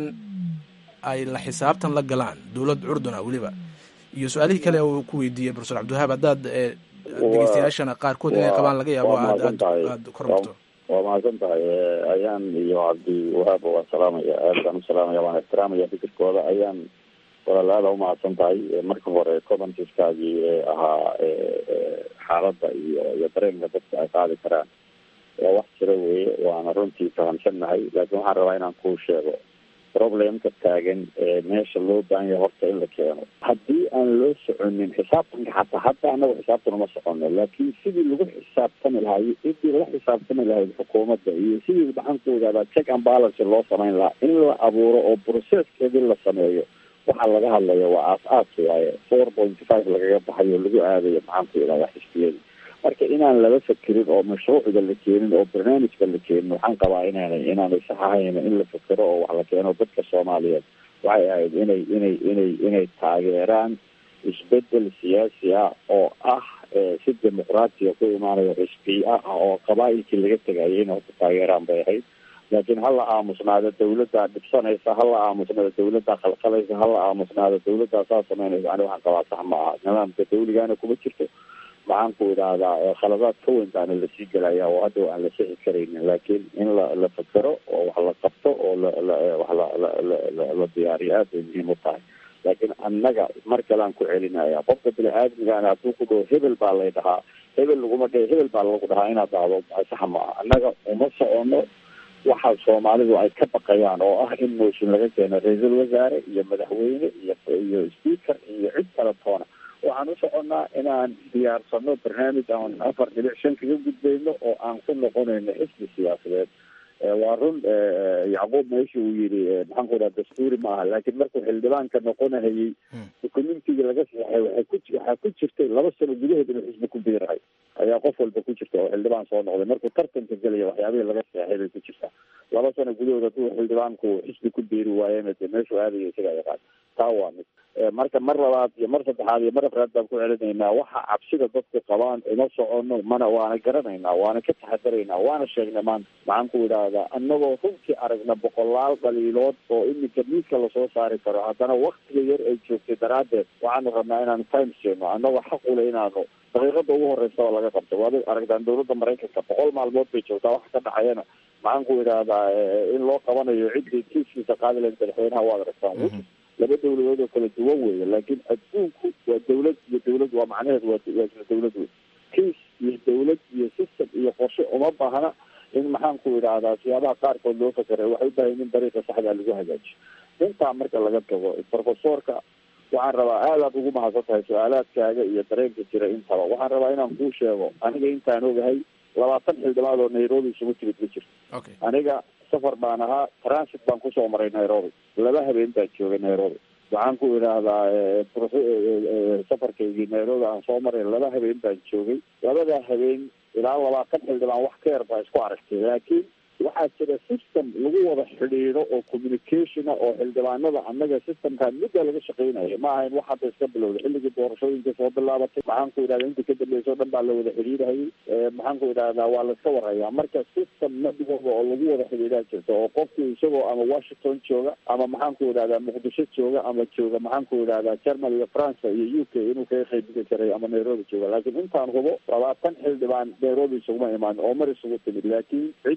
Speaker 1: ay la xisaabtan la galaan dowlad curduna weliba iyo su-aalihii kale uu ku weydiiyey profesor cabdiwahaab haddaad eh, dhegeystayaashana qaarkood inay qabaan laga yaabo
Speaker 8: waa
Speaker 1: aad
Speaker 8: mahadsan
Speaker 1: aad
Speaker 8: tahay.
Speaker 1: aad kor marto
Speaker 8: waa mahadsan tahay Eh, ayaan iyo cabdi wahaab waan salaamaya aad baan u salaamaya waan ixtiraamaya fikirkooda ayaan walaal aada umahadsan tahay Eh, marka hore commentiskaagii ee ahaa eh, eh, xaaladda iyo iyo dareenka dadka ay qaadi karaan waa wax jira weeye waana runtii fahamsannahay laakiin waxaan rabaa inaan kuu sheego problemka taagan ee meesha loo baahan yahay horta in la keeno haddii aan loo soconin xisaabtanka xataa hadda anagu xisaabtan uma socono laakiin sidii lagu xisaabtami lahaa sidii la xisaabtami lahayd xukuumadda iyo sidii maxaan ku ogaadaa check and balance loo samayn lahaa in la abuuro oo processkeedii la sameeyo waxaa laga hadlaya waa aas-aas waaye four point five lagaga baxayo lagu aadayo maxaan ku idhahdaa xisbiyada marka inaan lala fakerin oo mashruucda la keenin oo barnaamijka la keenin waxaan qabaa inaanay inaanay sax ahayn in la fekero oo wax la keeno dadka soomaaliyeed waxay ahayd inay inay inay inay taageeraan isbedel siyaasi ah oo ah eh, si dimuqraatiya ku imaanayo xisbiya ah oo qabaa-ilkii laga tegayay inay horta taageeraan bay ahayd laakiin hala aamusnaado dawladdaa dhibsanaysa hala aamusnaado dawladdaa khalkhalaysa hala aamusnaado dawladdaa saa samaynaysa ani waxaan qabaa sax ma aha nidaamka dawligaana kuma jirto maxaan ku idhaahdaa eh, khaladaad ka weyn baana lasii gelaya oo hadda aan la sixi karaynin laakiin in la la fekero oo wax la qabto oo la la eh, wax la la la la- la diyaariyo aad bay muhiim u tahay laakiin annaga mar kalean ku celinaya qofka bini aadmigaana hadduu ku dhaho hebel baa lay dhahaa hebel laguma dhe hebel baa lagu dhahaa inaad dhahdo sax ma aha annaga uma socono waxa soomaalidu ay ka baqayaan oo ah in mooshin laga keeno ra-iisul wasaare iyo madaxweyne iyo iyo speaker iyo cid kala toona waxaan u soconnaa inaan diyaarsano barnaamij aan afar dhibic shan kaga gudbayno oo aan ku noqonayno xisbi siyaasadeed Eh, waa run eh, yacquub meesha uu yidhi eh, maxaan ku dhaha dastuuri ma aha laakiin markuu xildhibaanka noqonahayey communitiga laga saxay waxay ku waxaa ku jirtay laba sano gudahood inuu xisbi ku biirahay ayaa qof walba ku jirta oo xildhibaan soo noqday markuu tartanka gelaya waxyaabihii laga seexay bay ku jirtaa laba sano gudahood hadduu xildhibaanku xisbi ku biiri waayena dee meeshuu aadaya isaga yaqaan taa waa mid Eh, marka mar labaad iyo mar saddexaad iyo mar afraad baan ku celinaynaa waxa cabsida dadku qabaan uma socono mana waana garanaynaa waana ka taxadaraynaa waana sheegnay maanta maxaan ku idhaahdaa annagoo runtii aragna boqolaal dhaliilood oo iminka miidka lasoo saari karo haddana waktiga yar ay joogtay daraaddeed waxaanu rabnaa inaanu time siino annagoo xaq ule inaanu daqiiqada ugu horeysa oo laga qabto waad aragtaan dowladda maraykanka boqol maalmood bay joogtaa wax ka dhacayana maxaan ku idhaahdaa eh, in loo qabanayo ciddii kiiskiisa qaadi lahayd madaxweynaha waad aragtaan laba dawladood oo kala duwan weeye laakiin adduunku waa dawlad iyo dawlad waa macnaheedu waa waa isla dawlad wey kiis iyo dawlad iyo system iyo qorshe uma baahna in maxaan ku idhaahdaa siyaabaha qaarkood loo fakeray waxay u baahan in dariiqa saxda lagu hagaajiyo intaa marka laga tago profesorka waxaan rabaa aad aad ugu mahadsan tahay su-aalaadkaaga iyo dareenka jira intaba waxaan rabaa inaan kuu sheego aniga intaan ogahay labaatan xildhibaad oo nairobi isugu timid ma jirto
Speaker 1: okay
Speaker 8: aniga safar baan ahaa transit baan kusoo maray nairobi laba habeen baan joogay nairobi waxaan ku idhaahdaa eh, prof- eh, eh, eh, safarkaygii nairobi aan soo maray laba habeen baan joogay labadaa habeen ilaa labaatan xildhibaan wax ka yar baa isku aragtay laakiin waxaa jira system lagu wada xidhiidho oo communicationa oo xildhibaanada annaga systemkan midda laga shaqeynaya ma ahayn wax hadda iska bilowda xilligii doorashooyinka soo bilaabatay maxaan ku idhahda inta ka dambeysa o dhan baa la wada xidhiidhayay Eh, maxaan ku idhahdaa waa la iska warhayaa marka system nadwaba oo lagu wada xidhiidhaa jirta oo qofku isagoo ama washington jooga ama maxaan ku idhahdaa muqdisho jooga ama jooga maxaan ku idhahdaa germany iyo france iyo u k inuu kaga qaybgeli karay ama nairobi jooga laakiin intaan hubo labaatan xildhibaan nairobi isuguma imaan oo mar isugu timid laakiin ciddii xamar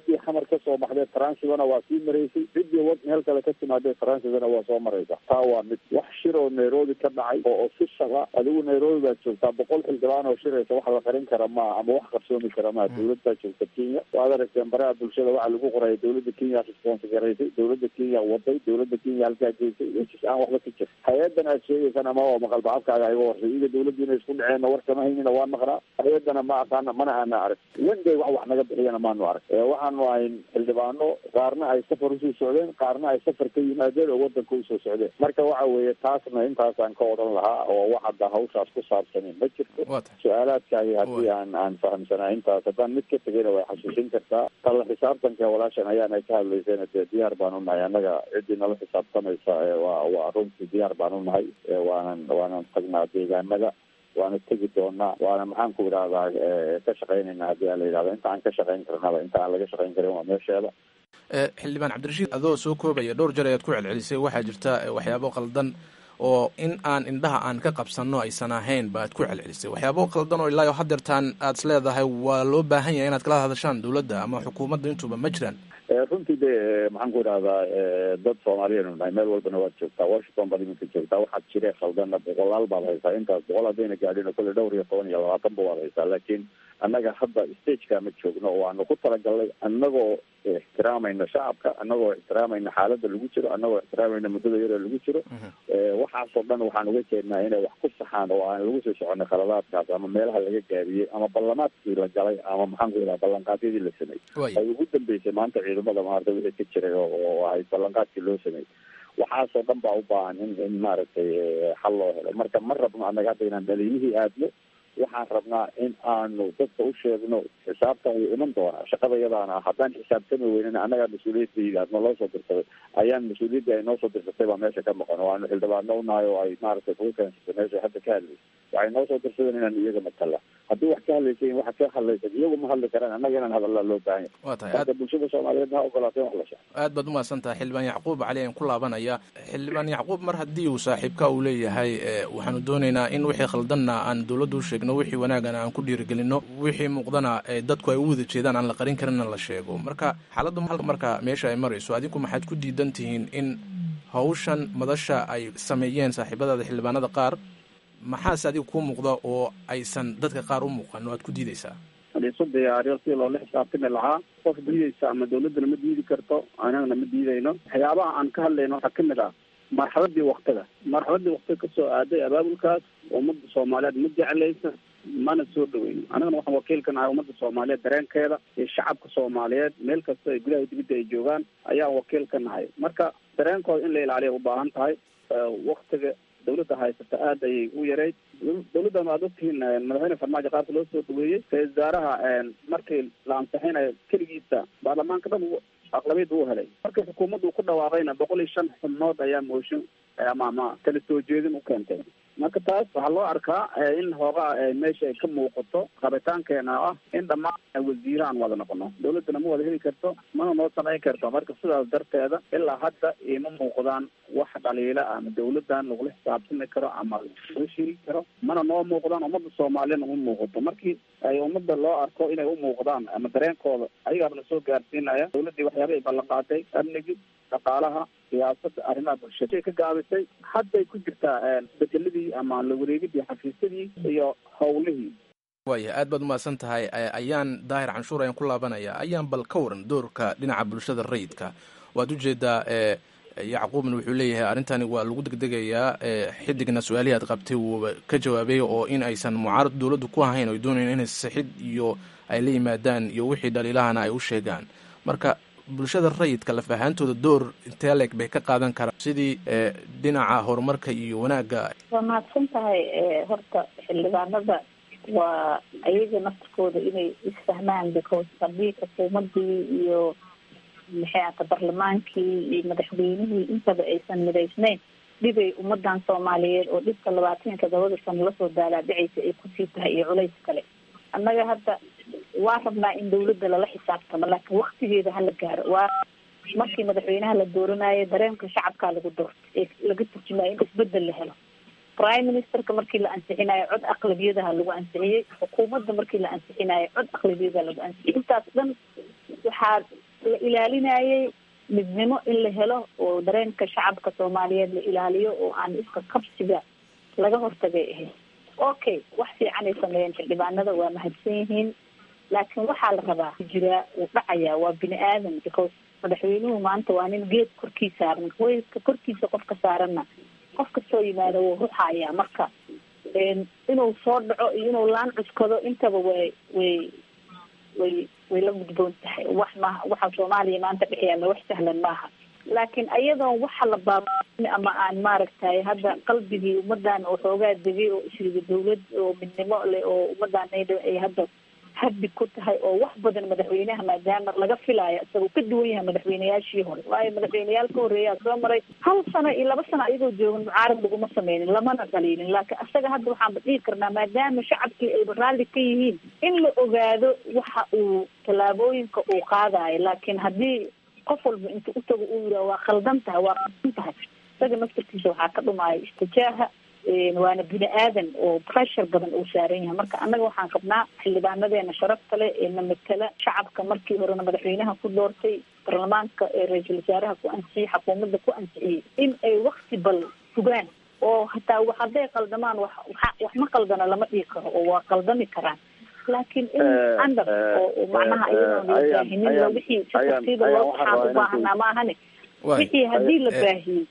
Speaker 8: kasoo baxdee transigana waa sii maraysay ciddii wad meel kale ka timaadee transigana waa soo maraysa taa waa mid wax shir oo nairobi ka dhacay oo official ah adigu nairobi baad joogtaa boqol xildhibaan oo shiraysa wax la qarin kara maa ama wax qarsoomi kara maa dowlad baa joogta kenya waad aragteen baraha bulshada waxaa lagu qoraya dowladda kenya responsi garaysay dowladda kenya waday dowladda kenya halkaa geysay wejis aan waxba ka jir hay-adan aad sheegaysan ama waa maqalba afkaaga iga horsay iga dowladdu inay isku dhaceenna war kama haynina waa naqnaa hay-adana ma aqaana mana aana arag wenday wax wax naga bixiyana maanu arag waxaanu ahayn xildhibaano qaarna ay safar usoo socdeen qaarna ay safar ka yimaadeen oo wadanka usoo socdeen marka waxa weeye taasna intaasaan ka odhan lahaa oo wax hadda hawshaas ku saabsanin ma jirto su-aalaadkaagi haddii aan aan fahamsanaa intaas haddaan mid ka tegayna way xasuusin kartaa talla xisaabtanka walaashan ayaana ka hadlaysayna dee diyaar baan unahay annaga ciddii nala xisaabtamaysa waa waa runtii diyaar baan unahay waanan waanan tagnaa deegaanada waana tegi doonaa waana maxaan ku idhahdaa ka shaqaynayna haddii aan la yidhahdo inta aan ka shaqayn karnaba inta aan laga shaqayn karin waa meesheeda
Speaker 1: xildhibaan cabdirashiid adoo soo koobaya dhowr jeer ayaad ku celcelisay waxaa jirta waxyaabo qaldan oo in aan indhaha aan ka qabsanno aysan ahayn baad ku celcelisay waxyaabo qaldan oo ilaa hadeertaan aad is leedahay waa loo baahan yahay inaad kala hadashaan dowladda ama xukuumadda intuba ma jiraan
Speaker 8: runtii de maxaan ku idhahdaa dad soomaaliyeenu nahay meel walbana waad joogtaa washington baad iminka joogtaa waxaad jiree khaldanna boqolaal baad haysaa intaas boqol haddayna gaadhin kolle dhowr iyo toban iyo labaatanba waad haysaa laakiin annaga hadda stageka ma joogno oo aanu ku talagalnay annagoo ixtiraamayna shacabka annagoo ixtiraamayna xaaladda lagu jiro annagoo ixtiraamayna muddada yaroo lagu jiro waxaasoo dhan waxaan uga jeednaa inay wax ku saxaan oo aan lagu soo soconay khaladaadkaas ama meelaha laga gaabiyey ama ballamaadkii la galay ama maxaan ku idhaha ballanqaadyadii la sameeyey ay ugu dambeysay maanta ciidamada maarta wixii ka jiray oo ahayd ballanqaadkii loo sameeyey waxaasoo dhan baa u baahan in in maaragtay xal loo helo marka ma rabno annaga hadda inaan dhaliilihii aadno waxaan rabnaa in aanu dadka u sheegno xisaabtan wuu iman doonaa shaqada yadaana haddaan xisaabtami weynin annagaa mas-uuliyadda naloo soo dirsaday ayaan mas-uuliyaddii ay noo soo dirsatay baa meesha ka maqan oo aanu xildhibaano unahay oo ay maaragtay kuga keensatay meesha hadda ka hadlaysa waxay noo soo dirsadeen inaan iyaga matala haddii wax ka hadlaysayin waxa ka hadlaysan iyagu ma hadli karaan annaga inaan hadallaa loo baahan yahay marka bulshada soomaaliyeed ha ogolaateen wax la sheego
Speaker 1: aad baad umahadsan tahay xildhibaan yacquub cali aan ku laabanaya xildhibaan yacquub mar haddii uu saaxiibka uu leeyahay waxaanu doonaynaa in wixii khaldanna aan dowladda u sheegno wixii wanaagana aan ku dhiirigelino wixii muuqdana dadku ay u wada jeedaan aan la qarin karinna la sheego marka xaaladda marka meesha ay marayso adinku maxaad ku diidan tihiin in hawshan madasha ay sameeyeen saaxiibadaada xildhibaanada qaar maxaase adiga kuu muuqda oo aysan dadka qaar u muuqan oo aad ku diidaysaa
Speaker 3: isu diyaariyo si loola xisaabtami lahaa qof diidaysa ama dawladdana ma diidi karto anagana ma diidayno waxyaabaha aan ka hadlayno waxaa kamid ah marxaladii waktiga marxaladii waktiga kasoo aaday abaabulkaas ummadda soomaaliyeed ma jeclaysa mana soo dhaweyno anagana waxaan wakiilka nahay ummadda soomaaliyeed dareenkeeda iyo shacabka soomaaliyeed meel kasta ay gudaha dibadda ay joogaan ayaan wakiil ka nahay marka dareenkooda in la ilaaliya ubaahan tahay waktiga dawladda haysata aada ayay u yarayd dawladdan waad ogtihiin madaxweyne farmaajo qaabka loo soo dhaweeyey ra-isul wasaaraha markii la ansixinayo keligiisa baarlamaanka dhan aqlabiyadda u helay markii xukuumadda uu ku dhawaaqayna boqol iyo shan xubnood ayaa mooshin ama ama kala soo jeedin u keentay marka taas waxaa loo arkaa in hoogaa meesha ay ka muuqato rabitaankeena ah in dhammaan wasiire aan wada noqono dawladdana ma wada heli karto mana noo samayn karto marka sidaas darteeda ilaa hadda ima muuqdaan wax dhaliila ama dawladdan lagula xisaabtami karo ama laga sheegi karo mana noo muuqdaan ummadda soomaaliyana uma muuqato markii ay ummadda loo arko inay u muuqdaan ama dareenkooda ayagaaba lasoo gaarsiinaya dawladdii waxyaaba ay ballanqaatay amnigi dhaqaalaha siyaasada arrimaha bulshada ay ka gaabisay hadday ku jirtaa bedeladii ama la wareegidii xafiisyadii iyo howlihii
Speaker 1: waaya aad baad umahadsan tahay ayaan daahir canshuur ayaan ku laabanaya ayaan bal ka waran doorka dhinaca bulshada rayidka waad ujeedaa yacquubna wuxuu leeyahay arrintani waa lagu degdegayaa xidigna su-aalihii aad qabtay wuuba ka jawaabay oo in aysan mucaarad dowladdu ku ahayn oy doonayn inay sixid iyo ay la yimaadaan iyo wixii dhaliilahana ay u sheegaan marka bulshada rayidka laf ahaantooda door intee leeg bay ka qaadan karaan sidii dhinaca horumarka iyo wanaagga
Speaker 4: waa mahadsan tahay horta xildhibaanada waa ayaga naftirkooda inay isfahmaan because haddii xukuumadii iyo maxay ahata barlamaankii iyo madaxweynihii intaba aysan midaysnayn dhibay ummadan soomaaliyeed oo dhibka labaatan iyo todobada sano lasoo daalaadhicaysa ay kusii tahay iyo culays kale annaga hadda waa rabnaa in dawladda lala xisaabtamo laakiin waktigeeda hala gaaro waa markii madaxweynaha la dooranayo dareenka shacabkaa lagu doorto ee laga turjumayo in isbedel la helo prime ministerka markii la ansixinayo cod aqlabiyadaha lagu ansixiyey xukuumadda markii la ansixinayo cod aqlabiyadaha lagu ansixiyey intaas dhan waxaa la ilaalinayay midnimo in la helo oo dareenka shacabka soomaaliyeed la ilaaliyo oo aan iska qabsiga laga hortagay ahayd okay wax fiican ay sameeyeen xildhibaanada waa mahadsan yihiin laakiin waxaa la rabaa jiraa uu dhacayaa waa bini aadan because madaxweynuhu maanta waa nin geed korkii saaran weelka korkiisa qofka saaranna qof kastoo yimaado wuu ruxayaa marka inuu soo dhaco iyo inuu laan cuskado intaba way way way way la gudboon tahay wax maaha waxa soomaaliya maanta dhex yaalla wax sahlan maaha laakiin ayadoon waxa la baabin ama aan maaragtay hadda qalbigii ummadan oo xoogaa degay oo isriga dawlad oo midnimo leh oo ummadan ay hadda habbi ku tahay oo wax badan madaxweynaha maadaama laga filaayo isagoo ka duwan yahay madaxweyneyaashii hore waayo madaxweyneyaal ka horreeyaa soo maray hal sano iyo laba sano ayagoo joogan mucaarad laguma sameynin lamana dhaliilin laakiin isaga hadda waxaanba dhihi karnaa maadaama shacabkii ayba raalli ka yihiin in la ogaado waxa uu tallaabooyinka uu qaadayo laakiin haddii qof walba inta u tago uu yidhaha waa khaldan tahay waa khaldan tahay isaga naftarkiisa waxaa ka dhumaayo istijaaha waana bini aadan oo pressure badan uu saaran yahay marka annaga waxaan qabnaa xildhibaanadeena sharafta leh ee na matala shacabka markii horena madaxweynaha ku doortay baarlamaanka ee ra-iisul wasaaraha ku ansixiyey xukuumadda ku ansixiyey in ay wakti bal sugaan oo hataa wax hadday qaldamaan wax wax ma qaldana lama dhihi karo oo waa qaldami karaan laakiin in andar oo macnaha iyadoon la baahinin la wixii si tartiiba loo waxaan u baahanaa maahane wixii haddii la baahiyey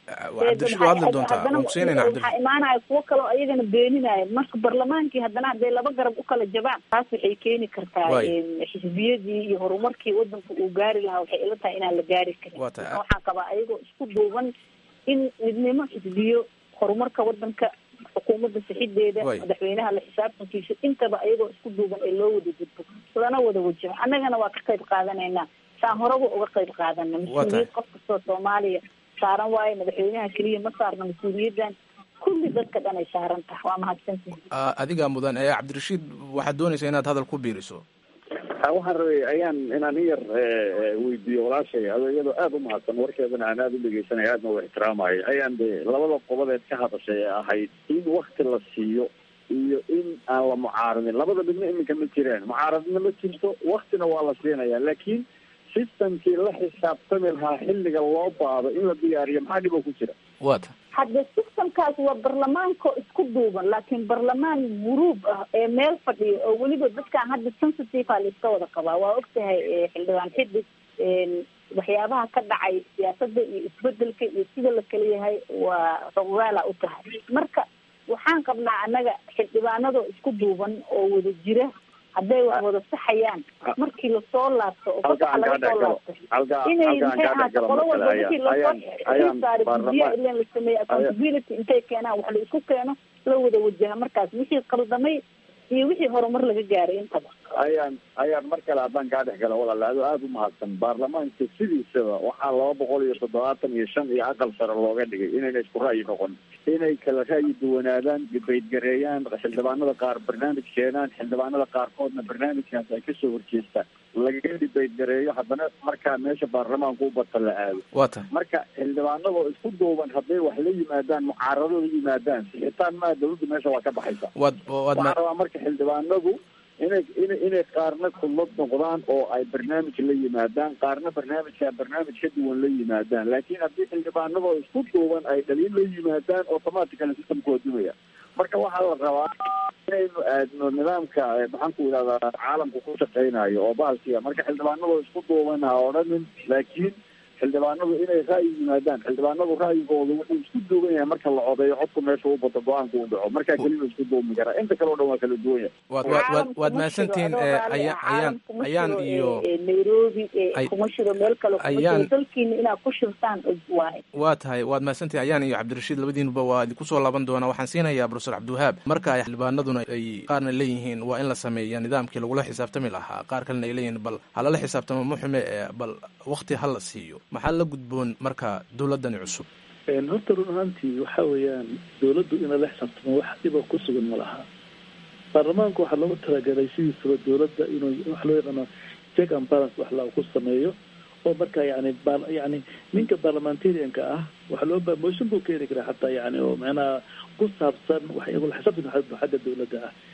Speaker 4: waxaa imaanaya kuwo kaleo ayagana beeninaya marka barlamaankii haddana hadday laba garab u kala jabaan taas waxay keeni kartaa xisbiyadii iyo horumarkii wadanku uu gaari lahaa waxay ila tahay inaan la gaari karin waxaan qabaa ayagoo isku duuban in midnimo xisbiyo horumarka wadanka xukuumadda sixideeda madaxweynaha la xisaabtankiisa intaba ayagoo isku duuban ee loo wada gudbo lana wada wajaho annagana waa ka qayb qaadanaynaa saan horaba uga qayb qaadana mas-uuliyad qof kastoo soomaaliya saaran waayo madaxweynaha keliya ma saarna mas-uuliyaddan kulli dadka dhan ay saaran tahay waa mahadsantihi
Speaker 1: adigaa mudan ee cabdirashiid waxaad doonaysaa inaad hadal ku biiriso
Speaker 8: waxaan rabay ayaan inaan in yar weydiiyo walaashay adoo iyadoo aada u mahadsan warkeedana aan aada u dhegeysanaya aadna u ixtiraamayo ayaan de labada qobodeed ka hadashay ee ahayd in wakti la siiyo iyo in aan la mucaaradin labada midna iminka ma jiraan mucaaradna ma jirto waktina waa la siinaya laakiin systemkii la xisaabtami lahaa xilliga loo baado in la diyaariyo maxaa dhibo ku jira
Speaker 1: wata
Speaker 4: hadde systemkaas waa barlamaanko isku duuban laakiin barlamaan guruub ah ee meel fadhiya oo weliba dadkaan hadda sensitive a laiska wada qabaa waa ogtahay xildhibaan xidig waxyaabaha ka dhacay siyaasadda iyo isbedelka iyo sida la kala yahay waa rogaala u tahay marka waxaan qabnaa annaga xildhibaanadoo isku duuban oo wada jira hadday wax wada saxayaan markii lasoo laabto oo fasaxa laga soo laabto inay maxay ahaato qolo walba wixii lasoo saari guddiya ilan la sameeyey accountability intay keenaan wax la isku keeno la wada wajaha markaas wixii qaldamay iyo wixii horumar laga gaaray intaba
Speaker 8: ayaan ayaan mar kale haddaan kaa dhex gala walaal ado aada u mahadsan baarlamaanka sidiisaba waxaa laba boqol iyo toddobaatan iyo shan iyo aqal sare looga dhigay inayna isku ra'yi noqon inay kala ra'yi duwanaadaan dibaydgareeyaan xildhibaanada qaar barnaamij keenaan xildhibaanada qaarkoodna barnaamijkaas ay kasoo horjeestaan lagaga dibaydgareeyo haddana markaa meesha baarlamaanka u bata la aado
Speaker 1: wata
Speaker 8: marka xildhibaanadoo isku duuban hadday wax la yimaadaan mucaarado la yimaadaan sixitaan maa dawladda meesha waa ka baxaysa
Speaker 1: waad waad
Speaker 8: waxaan rabaa marka xildhibaanadu inay ina inay qaarna kulmad noqdaan oo ay barnaamij la yimaadaan qaarna barnaamijka barnaamij ka duwan la yimaadaan laakiin haddii xildhibaanadoo isku duuban ay dhaliin la yimaadaan automatically systemku waa dumaya marka waxaa la rabaa inaynu aadno nidaamka maxaan ku idhahdaa caalamka ku shaqeynayo oo bahalkiya marka xildhibaanadoo isku duuban ha odhanin laakiin xildhibaanadu inay ra'yi yimaadaan xildhibaanadu ra'yigooda wuxuu isku duuban yahay marka la codeeyo codku meesha u bato go-aanka u dhaco markaa keliya isku duumi karaa inta kale o dhan waa kala duwan yahay
Speaker 1: waad waad waad mahadsantihiin ayaan ayaan ayaan iyo
Speaker 4: nairobi kuma shiro meel kale kuma shiro dalkiina inaad ku shirtaan waaye
Speaker 1: waa tahay waad mahadsantihin ayaan iyo cabdirashiid labadiinuba waa idinku soo laaban doonaa waxaan siinayaa profesor cabdiwahaab marka ay xildhibaanaduna ay qaarna leeyihiin waa in la sameeya nidaamkii lagula xisaabtami lahaa qaar kalena ay leeyihiin bal halala xisaabtamo muxume bal wakti ha la siiyo maxaa la gudboon marka dawladani cusub
Speaker 9: horta run ahaantii waxa weeyaan dawladdu ina la xisaabtamo wax dhiba ku sugan ma laha baarlamaanku waxaa loogu talagalay sidiisaba dawladda inuu wax loo yaqaano check and balance wax la ku sameeyo oo marka yani yani ninka parliamentarianka ah waxa loo ba motion buu keeni karaa xataa yani oo macnaha ku saabsan wax xisaabtanka xagga dawladda ah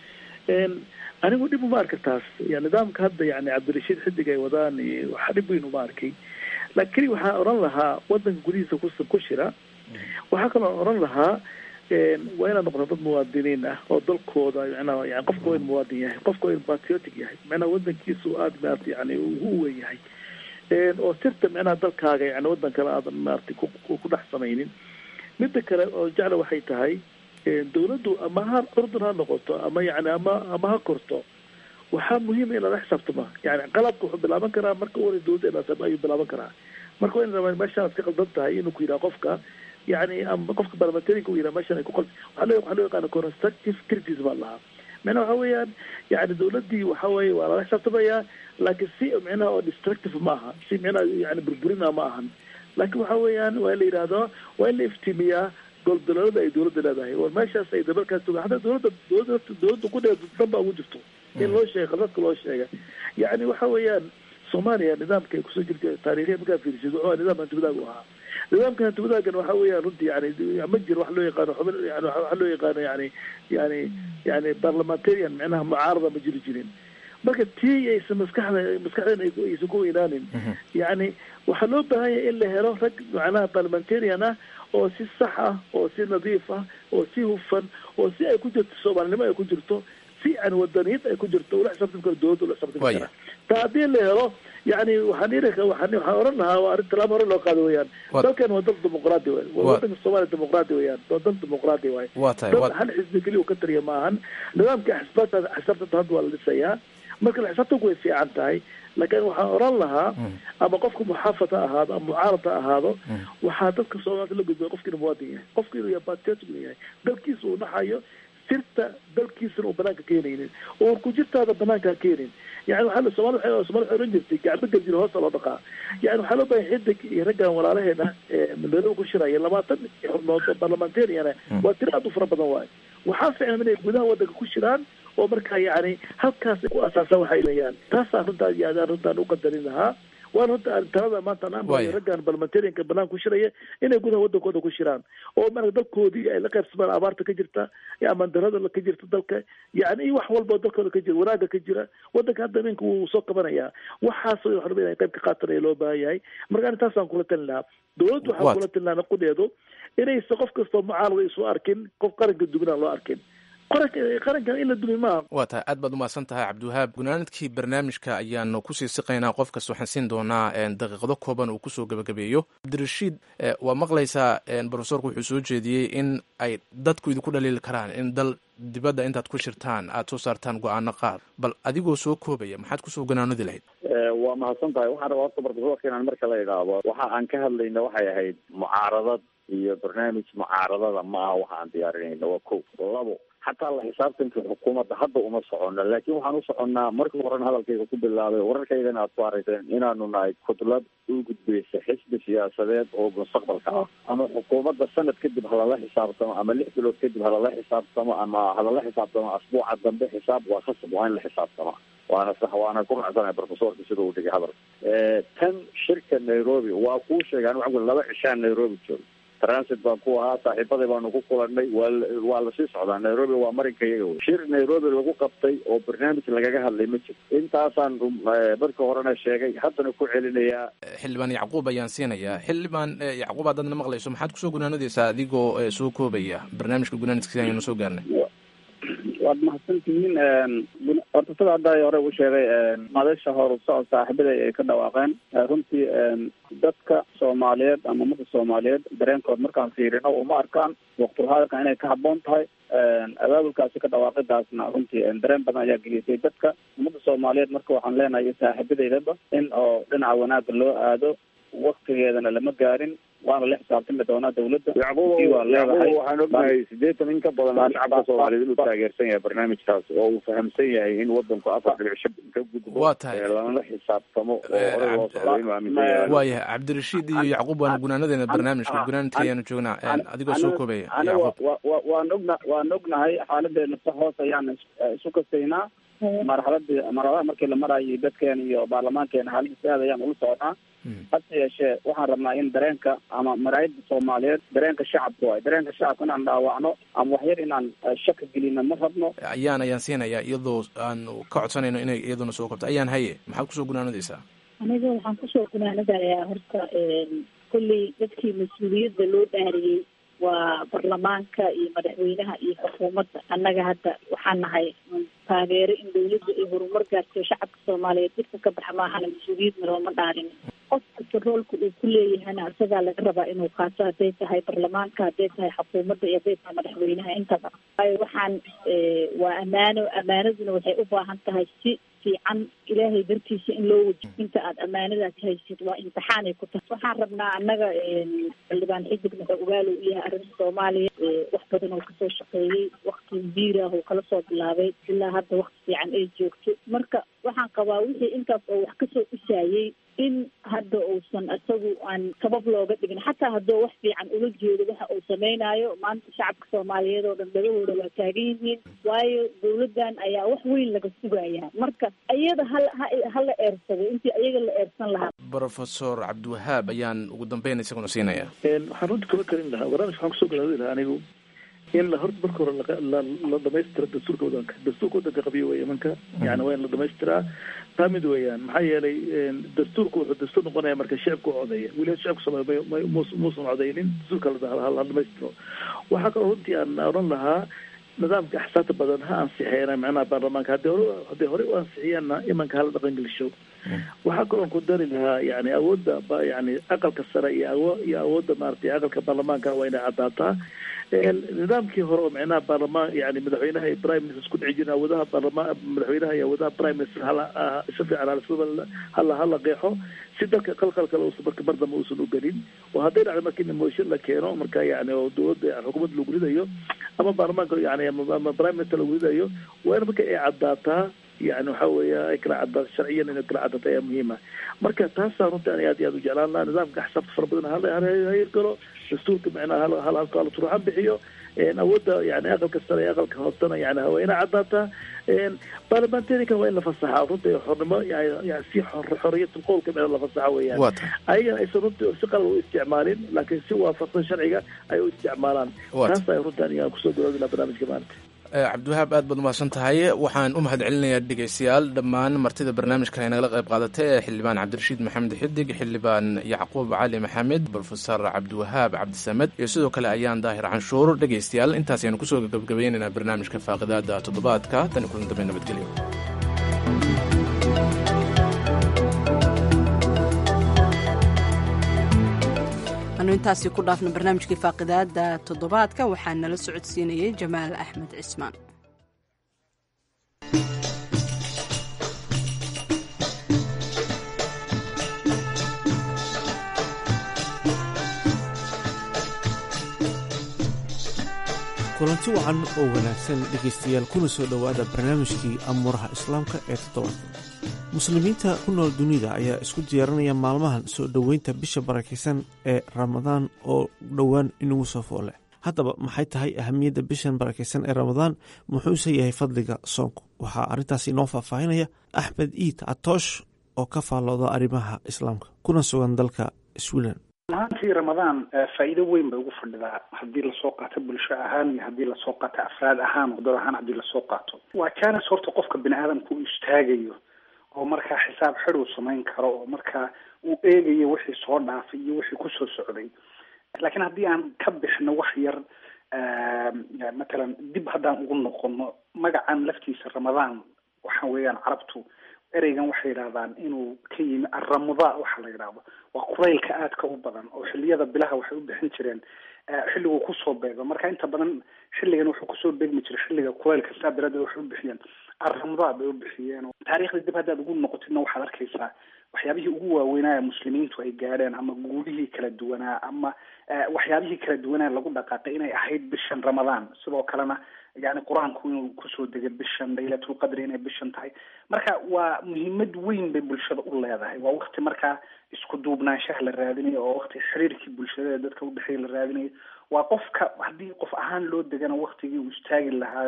Speaker 9: anigu dhib uma arka taas ya nidaamka hadda yani cabdirashiid xidig ay wadaan iyo waxa dhib weyn uma arkay laakiin waxaan oran lahaa wadanka gudihiisa ku ku shira waxaa kaloo oran lahaa waa inaad noqoto dad muwaadiniin ah oo dalkooda micnaha yani qofka waa in muwaadin yahay qofka waa in patriotic yahay micnaha wadankiisu aada maarata yani ugu weyn yahay oo sirta micnaha dalkaaga yani wadan kale aadan maarata ku dhex samaynin midda kale oo jecla waxay tahay dawladdu ama ha curdun ha noqoto ama yani ama ama ha korto waxaa muhiima in lala xisaabtama yani qalabka wuxuu bilaaban karaa marka u hore dawladda inaasab ayuu bilaaban karaa marka waa in rabaa meeshaan iska qaldan tahay inuu ku yidhaha qofka yani ama qofka parliamentarianka u yidhaha meeshaan ay ku qal waxaa loo waxaa loo yaqaana constructive criticism baa lahaa micnaha waxa weeyaan yani dawladdii waxa weeye waa lala xisaabtamayaa laakiin si micnaha oo destructive ma aha si micnaha yani burburina ma ahan laakiin waxa weeyaan waa in la yidhaahdo waa in la iftiimiyaa goldaloolada ay dawladda leedahay war meeshaas ay dabalkaas toga hadda dawladda dawladda dawladda ku dheer dan baa ugu jirto in loo sheega dadka loo sheega yani waxa weeyaan soomaaliya nidaamka ay kusoo jirta taariikhiya markaa fiirisid wuxuu ahaa nidaam hantiwadaag u ahaa nidaamka hantiwadaagan waxa weeyaan runtii yani ma jiro wax loo yaqaano xubin yani waxa loo yaqaano yani yani yani parliamentarian micnaha mucaarada ma jiri jirin marka tii aysan maskaxda maskaxdeen aysan ku weynaanin yani waxaa loo baahan yahay in la helo rag macnaha parliamentarian ah oo si sax ah oo si nadiif ah oo si hufan oo si ay ku jirto soomaalinimo ay ku jirto si yani wadaniyad ay ku jirto ula xisaabtami karo dawladda ula xisaabtami kara ta haddii la helo yani waxaan iri waxaan waxaan oran lahaa waa arrin talaabo hore loo qaado weeyaan dalkan waa dal dimuqraadi waay waa wadanka soomaaliya dimuqraadi weeyaan waa dal dimuqraadi waay dal hal xisbi keliya uu ka tariya maahan nidaamka xisaabta xisaabtanta hadda waa la dhisayaa marka la xisaabtanku way fiican tahay laakiin waxaan oran lahaa ama qofka muxaafad ha ahaado ama mucaarad ha ahaado waxaa dadka soomaalida la gudbaya qofka inuu muwaadin yahay qofka inuu yahay patriotic inuu yahay dalkiisa uu dhaxayo sirta dalkiisana uu banaanka keenaynin oo ku jirtaada banaanka ha keenin yani waxaa somaali waay somaali waxay oran jirtay gacmo galjiro hoosta loo dhaqaa yani waxaa loo bahay xidig iyo raggan walaalaheena mandoodoba ku shiraya labaatan xubnood oo parliamentariana waa tiro aad u fara badan waayo waxaa ficlan inay gudaha wadanka ku shiraan oo markaa yani halkaas ku asaasaan waxay leeyaan taasaa runtaa yaadaan runtaan u qadarin lahaa waana runta talada maanta raggan parliamentarianka banaan ku shiraya inay gudaha wadankooda ku shiraan oo marka dalkoodii ay la qaybsamaan abaarta ka jirta amaan darada ka jirta dalka yani iyo wax walba dalkooda ka jira wanaaga ka jira wadanka hadda ninka wuu soo qabanayaa waxaas wax raba inay qayb ka qaatanaya loo baahan yahay marka ani taasaan kula talin lahaa dawladdu waxaan kula talin lahaa naqudeedu inaysa qof kastoo mucaarada isu arkin qof qaranka duminaan loo arkin qarankan in la dumi maaha
Speaker 1: waa tahay aad baad umahadsan tahay cabdiwahaab gunaanadkii barnaamijka ayaanu kusii siqaynaa qof kasta waxaan siin doonaa daqiiqado kooban uu kusoo gebagabeeyo cabdirashiid waa maqlaysaa brofesorku wuxuu soo jeediyey in ay dadku idinku dhaliili karaan in dal dibadda intaad ku shirtaan aada soo saartaan go-aano qaar bal adigoo soo koobaya maxaad kusoo ganaanodi lahayd
Speaker 8: waa mahadsan tahay waxaan rabaa horta brofesorka inaan marka la idhaahdo waxa aan ka hadlayna waxay ahayd mucaaradad iyo barnaamij mucaaradada ma aha waxa aan diyaarinayna waa ko labo xataa la xisaabtanka xukuumadda hadda uma socono laakiin waxaan u soconnaa markii horena hadalkayga ku bilaabay wararkaydana aad ku arayseen inaanu nahay kudlad u gudbaysa xisbi siyaasadeed oo mustaqbalka ah ama xukuumadda sanad kadib halala xisaabtamo ama lix bilood kadib halala xisaabtamo ama halala xisaabtamo asbuuca dambe xisaab waa khasab waa in la xisaabtama waana sax waana ku racsanay profesorka sida uu dhigay hadalka tan shirka nairobi waa kuu sheegay anigu waxaan ku laba cishaan nairobi joogo transit baan ku ahaa saaxiibaday baanu ku kulanay waa waa lasii socdaa nairobi waa marinka iyaga wey shir nairobi lagu qabtay oo barnaamij lagaga hadlay ma jiro intaasaan marka horena sheegay haddana ku celinayaa
Speaker 1: xildhibaan yacquub ayaan siinayaa xildhibaan yacquub haddaadna maqlayso maxaad kusoo gunaanadaysaa adigoo soo koobaya barnaamijka gunaanidkiisa ayanu soo gaarnay
Speaker 3: waad mahadsan tihiin horta sida hadda hore u sheegay madasha hor socod saaxiibaday ay ka dhawaaqeen runtii dadka soomaaliyeed ama ummadda soomaaliyeed dareenkood markaan fiirino uma arkaan waqtulhadalkan inay ka habboon tahay abaabulkaasi ka dhawaaqidaasna runtii dareen badan ayaa gelisay dadka ummadda soomaaliyeed marka waxaan leenahay saaxiibadeydaba in oo dhinaca wanaagga loo aado waktigeedana lama gaarin waana la xisaabtami doonaa dawladda
Speaker 8: yacquub yacquub waxaan ognahay sideetan in ka badan shacabka soomaaliyeed inuu taageersan yahay barnaamijkaas oo uu fahamsan yahay in wadanku afar dhibic shan ka gudbo
Speaker 1: waa tahay
Speaker 8: lanala xisaabtamo oo hore loo socdo inuu aaminsan yahay
Speaker 1: waayahay cabdirashiid iyo yacquub waanu gunaanadeena barnaamijka gunaanadka ayaanu joognaa adigoo soo koobaya
Speaker 3: aniga waan ogna waan ognahay xaaladeena si hoos ayaan isu kasaynaa marxaladii marxaladaha markii la marayay dadkeena iyo baarlamaankeena xaaladiisa aad ayaan ula soconaa hase yeeshee waxaan rabnaa in dareenka ama maraayada soomaaliyeed dareenka shacabka waay dareenka shacabka inaan dhaawacno ama waxyar inaan shaka gelino ma rabno
Speaker 1: ayaan ayaan siinayaa iyadoo aan ka codsanayno inay iyaduna soo kabto ayaan haye maxaad kusoo gunaanadaysaa
Speaker 4: aniga waxaan kusoo gunaanadayaa horta kolley dadkii mas-uuliyadda loo dhaariyey waa baarlamaanka iyo madaxweynaha iyo xukuumadda annaga hadda waxaan nahay taageero in dawladda ay horumar gaarto shacabka soomaaliyeed dhibka ka baxa maahana mas-uuliyadna looma dhaarin qofka taroolka uu ku leeyahana isagaa laga rabaa inuu qaato hadday tahay baarlamaanka hadday tahay xukuumadda iyo hadday tahay madaxweynaha intaba waayo waxaan waa ammaano ammaanaduna waxay u baahan tahay si fiican ilaahay dartiisa in loo wajiyo inta aad ammaanadaas haysid waa imtixaanay ku tahay waxaan rabnaa annaga xildhibaan xidig wuxuu ogaalo u yahay arrinta soomaaliya wax badan oo kasoo shaqeeyey wakti biirah oo kala soo bilaabay ilaa hadda wakti fiican ay joogto marka waxaan qabaa wixii intaas oo wax kasoo dhisaayey in hadda uusan isagu aan sabab looga dhigin xataa hadduu wax fiican ula jeedo waxa uu sameynaayo maanta shacabka soomaaliyeed oo dhan dhagahooda waa taagan yihiin waayo dawladdan ayaa wax weyn laga sugayaa marka iyada hal hala eersado intii ayaga la eersan lahaa
Speaker 1: professor cabdiwahaab ayaan ugu dambeyn isaguna siinaya
Speaker 9: waxaan runta kaba karin lahaa barnaamij waxaan kusoo galaadi lahaa anigu in la horta marka hore la la dhamaystira dastuurka wadanka dastuurka wadanka qabiyo wey imanka yani waa in la dhamaystiraa taa mid weeyaan maxaa yeelay dastuurku wuxuu dastuur noqonaya marka shicibka u codeeya weliba shicibka soomaaliya muusan codeynin dastuurka ha dhamaystiro waxaa kaloo runtii aan odhan lahaa nidaamka axsaabta badan ha ansixeena macnaha baarlamaanka hadii hore hadday horey u ansixiyaanna imanka hala dhaqan gelisho waxaa kaloon ku dari lahaa yani awoodda yani aqalka sare iyo awo iyo awoodda maaragtay aqalka baarlamaanka waa inay caddaataa nidaamkii hore oo micnaha baarlamaan yani madaxweynaha iyo prime minister isku dhici jirin awoodaha baarlamaan madaxweynaha iyo awoodaha prime minister hala si fiican hala hala hala qeexo si dalka qalqal kale uusan marka mar dambe uusan u gelin oo hadday dhacdo marka in motion la keeno marka yani oo dowladda xukuumadda lagu ridayo ama baarlamaanka yani ama prime minister lagu ridayo waa in marka ay caddaataa yani waxa weeya ay kala cadaato sharciyan inay kala cadaato ayaa muhiima marka taasaa runtii ani aad iyo aad u jeclaan lahaa nidaamka axsaabta fara badan halhayirgalo dastuurka micnaha hal hal hal turuxan bixiyo awoodda yani aqalka sare iyo aqalka hoosena yani waa ina caddaataa baarlamantarikan waa in la fasaxa runtii xornimo yani si xoriyat qowlka micna la fasaxa weeyaan ayagana aysan runtii si qalad u isticmaalin laakiin si waafaqsan sharciga ay u isticmaalaan taas ay runtii aniga kusoo garoodi laha barnaamijka maanta
Speaker 1: cabdiwahaab aad baad umahadsan tahay waxaan u mahad celinayaa dhegeystayaal dhammaan martida barnaamijkan ay nagala qayb qaadatay ee xildhibaan cabdirashiid maxamed xidig xildhibaan yacquub cali maxamed brofesor cabdiwahaab cabdisamed iyo sidoo kale ayaan daahir canshuur dhegeystayaal intaas ayanu kusoo gabagabaynaynaa barnaamijka faaqidaada toddobaadka tan iyo kulan dambe nabadgelyo
Speaker 2: anu intaasi ku dhaafno barnaamijkii faaqidaada toddobaadka waxaa nala socodsiinayay jamaal axmed cismaan
Speaker 10: kulanti wacan oo wanaagsan dhegaystayaal kuna soo dhowaada barnaamijkii amuuraha islaamka ee toddobaadka muslimiinta ku nool dunida ayaa isku diyaarinaya maalmahan soo dhoweynta bisha barakaysan ee ramadaan oo dhowaan inagu soo foole haddaba maxay tahay ahamiyadda bishan barakaysan ee ramadaan muxuuse yahay fadliga soonku waxaa arrintaas inoo faahfaahinaya axmed iid catoosh oo ka faallooda arrimaha islaamka kuna sugan dalka sweden
Speaker 11: ahaantii ramadaan faa'iido weyn bay ugu fadhidaa haddii lasoo qaato bulsho ahaan iyo haddii lasoo qaato afraad ahaan oo dad ahaan haddii lasoo qaato waa jaanis horta qofka bini aadamka uu istaagayo oo markaa xisaab xid uu samayn karo oo markaa uu eegayo wixii soo dhaafay iyo wixii kusoo socday laakiin haddii aan ka bixno wax yar matalan dib haddaan ugu noqono magacan laftiisa ramadaan waxa weeyaan carabtu ereygan waxay yidhahdaan inuu ka yimi arramudaa waxa la yidhahdo waa quraylka aadka u badan oo xilliyada bilaha waxay u bixin jireen xilliguu kusoo beego marka inta badan xilligan wuxuu kusoo beegmi jiray xilliga quraylka saa daraaddeed waxay u bixiyeen arramudaa bay u bixiyeen taariikhda dib haddaad ugu noqotidna waxaad arkaysaa waxyaabihii ugu waaweynaa muslimiintu ay gaadheen ama guulihii kala duwanaa ama waxyaabihii kala duwanaa lagu dhaqaaqay inay ahayd bishan ramadaan sidoo kalena yani qur-aanku inuu kusoo degay bishan laylatulqadri inay bishan tahay marka waa muhiimad weyn bay bulshada u leedahay waa wakti markaa isku duubnaanshaha la raadinayo oo wakti xiriirkii bulshada dadka udhexeeya la raadinayo waa qofka haddii qof ahaan loo degana waktigii uu istaagi lahaayo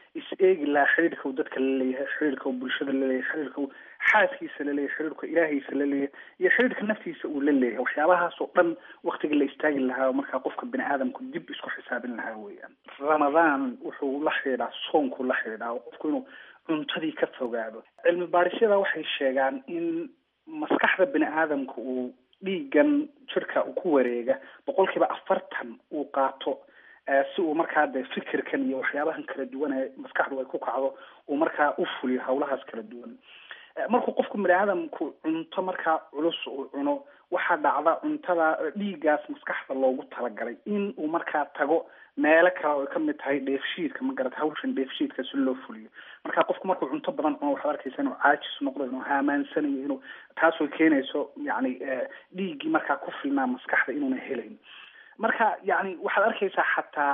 Speaker 11: is eegi lahaa xiriirka uu dadka la leeyahay xiriirka uu bulshada la leeyahay xiriirka uu xaaskiisa la leeyahay xiriirka ilaahaysa la leeyahay iyo xiriirka naftiisa uu la leeyahay waxyaabahaas oo dhan waktiga la istaagi lahaa markaa qofka bini aadamku dib isku xisaabin lahaa weeyaan ramadaan wuxuu la xidhiidhaa soonkuu la xidhiidhaa oo qofku inuu cuntadii ka fogaado cilmi baadhisyada waxay sheegaan in maskaxda bini aadamka uu dhiigan jirka uu ku wareega boqolkiiba afartan uu qaato si uu markaa de fikirkan iyo waxyaabahan kala duwan ee maskaxdu ay ku kacdo uu markaa u fuliyo hawlahaas kala duwan markuu qofku bini aadamku cunto markaa culus uu cuno waxaa dhacda cuntada dhiiggaas maskaxda loogu talagalay in uu markaa tago meelo kale oo ay kamid tahay dheefshiidka ma garata hawshan dheefshiidka si loo fuliyo marka qofku markuu cunto badan cuno waxaad arkaysa inuu caajis noqdo inuu haamaansanayo inuu taasoo keenayso yacni dhiiggii markaa ku filnaa maskaxda inuuna helayn marka yani waxaad arkaysaa xataa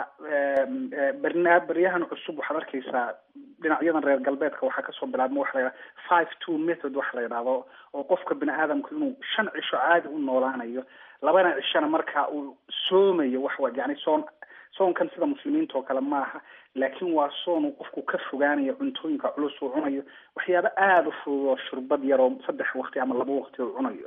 Speaker 11: barna baryahan cusub waxaad arkaysaa dhinacyadan reer galbeedka waxaa kasoo bilaabma waxa la yidhaha five two method waxa la yidhahdo oo qofka bini aadamku inuu shan cisho caadi u noolaanayo labana cishona marka uu soomayo waxwa yani soon soonkan sida muslimiinta oo kale maaha laakiin waa soon uu qofku ka fogaanayo cuntooyinka culus uu cunayo waxyaaba aada u fudud oo shurbad yar oo saddex waqti ama laba waqti uu cunayo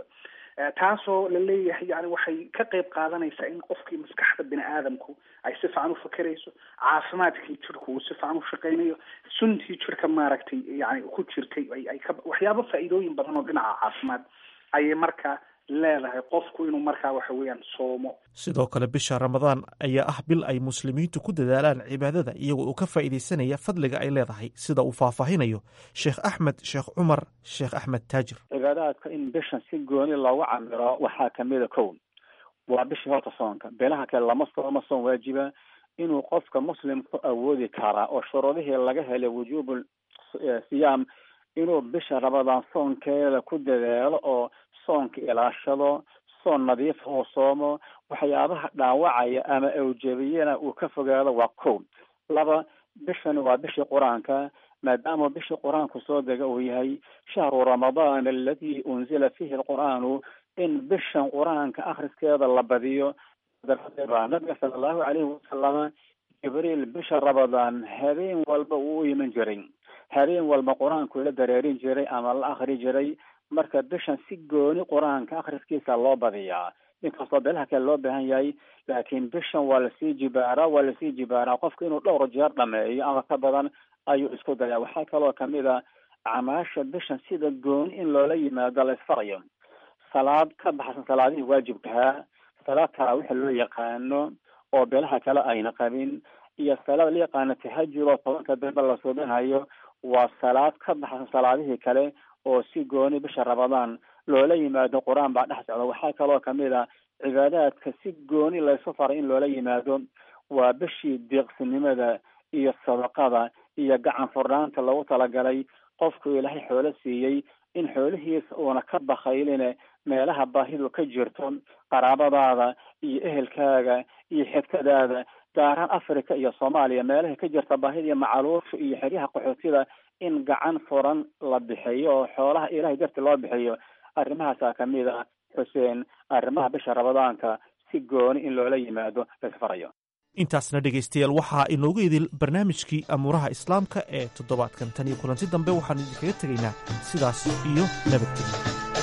Speaker 11: taasoo la leeyahay yani waxay ka qayb qaadanaysaa in qofkii maskaxda bini aadamku ay si fiican u fakerayso caafimaadkii jirku uu si fiican u shaqaynayo suntii jirka maaragtay yani ku jirtay ay ka waxyaabo faa'iidooyin badan oo dhinaca caafimaad ayay markaa leedahay qofku inuu markaa waxa weeyaan soomo
Speaker 10: sidoo kale bisha ramadaan ayaa ah bil ay muslimiintu ku dadaalaan cibaadada iyagoo uu ka faa'iidaysanaya fadliga ay leedahay sida uu faahfaahinayo sheekh axmed sheekh cumar sheekh axmed taajir
Speaker 12: cibaadaadka in bishan si gooni loogu camiro waxaa kamida kow waa bishii horta soonka beelaha kale lama sooma soon waajiba inuu qofka muslimku awoodi karaa oo shuruudihii laga helay wujuubu siyaam inuu bisha ramadaan soonkeeda ku dadaalo oo soonka ilaashado soon nadiifa uu soomo waxyaabaha dhaawacaya ama awjabiyana uu ka fogaado waa kow laba bishani waa bishii qur-aanka maadaama bishii qur-aanku soo dega uu yahay shahru ramadaan aladi unzila fihi alqur'aanu in bishan qur-aanka akhriskeeda la badiyo daraaddeed baa nabiga sala allahu calayhi wasalama jibriil bisha ramadaan habeen walba uu u iman jiray habeen walba qur-aanku la dareerin jiray ama la akri jiray marka bishan si gooni qur-aanka akhriskiisa loo badiyaa inkastoo beelaha kale loo baahan yahay laakiin bishan waa lasii jibaaraa waa lasii jibaaraa qofka inuu dhowr jeer dhameeyo ama ka badan ayuu isku dayaa waxaa kaloo kamid a acmaasha bishan sida gooni in loola yimaado la isfarayo salaad ka baxsan salaadihii waajibkahaa salaad taraawixa loo yaqaano oo beelaha kale ayna qabin iyo salaad la yaqaano tahajud oo tobanka dambe la suubinayo waa salaad ka baxsan salaadihii kale oo si gooni bisha ramadaan loola yimaado qur-aan baa dhex socda waxaa kaloo kamid a cibaadaadka si gooni laysu faray in loola yimaado waa bishii deeqsinimada iyo sadaqada iyo gacan furnaanta lagu talagalay qofku ilaahay xoolo siiyey in xoolihiisa uuna ka bakayline meelaha baahidu ka jirto qaraabadaada iyo ehelkaaga iyo xigtadaada gaaraan africa iyo soomaaliya meelaha ka jirta baahida iyo macaluusha iyo xeryaha qaxootida in gacan furan la bixiyo oo xoolaha ilahay darti loo bixiyo arrimahaasaa kamid ah xuseen arrimaha bisha ramadaanka si gooni in loola yimaado laisfarayo
Speaker 10: intaasna dhegaystayaal waxaa inoogu idil barnaamijkii amuuraha islaamka ee toddobaadkan tan iyo kulanti dambe waxaanu idinkaga tegaynaa sidaas iyo nabadgelyo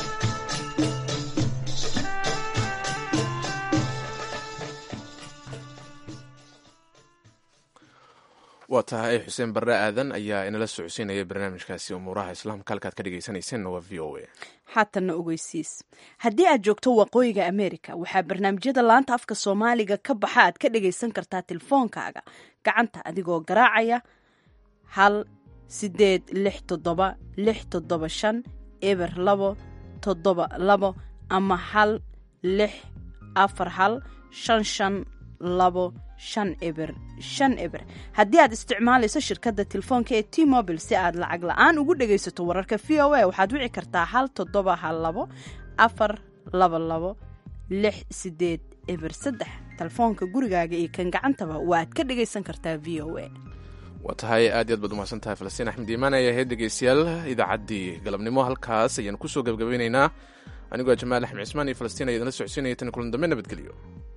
Speaker 1: waa tahay xuseen barre aadan ayaa inala socodsiinaya barnaamijkaasi umuuraha islaamka halkaad ka dhegaysanayseena waa v o a
Speaker 2: haatanna ogeysiis haddii aad joogto waqooyiga america waxaa barnaamijyada laanta afka soomaaliga ka baxa aad ka dhagaysan kartaa telefoonkaaga gacanta adigoo garaacaya hal sideed lix toddoba lix toddoba shan eber labo toddoba labo ama hal lix afar hal shan shan labo shan eber shan eber haddii aad isticmaalayso shirkadda telefoonka ee t mobil si aad lacag la-aan ugu dhagaysato wararka v o a waxaad wici kartaa hal toddoba hal labo afar laba labo lix sideed eber saddex telefoonka gurigaaga iyo kan gacantaba waaad ka dhagaysan kartaa v o a
Speaker 1: waa tahay aad iyo aad baad umahadsan tahay falastiin axmed iimaan ayaa ahayd dhegeystayaal idaacaddii galabnimo halkaas ayaan kusoo gebgabaynaynaa anigoo jamaal axmed cismaan iyo falastiin ayaa idinla socodsiinaya tan kulan dambe nabadgelyo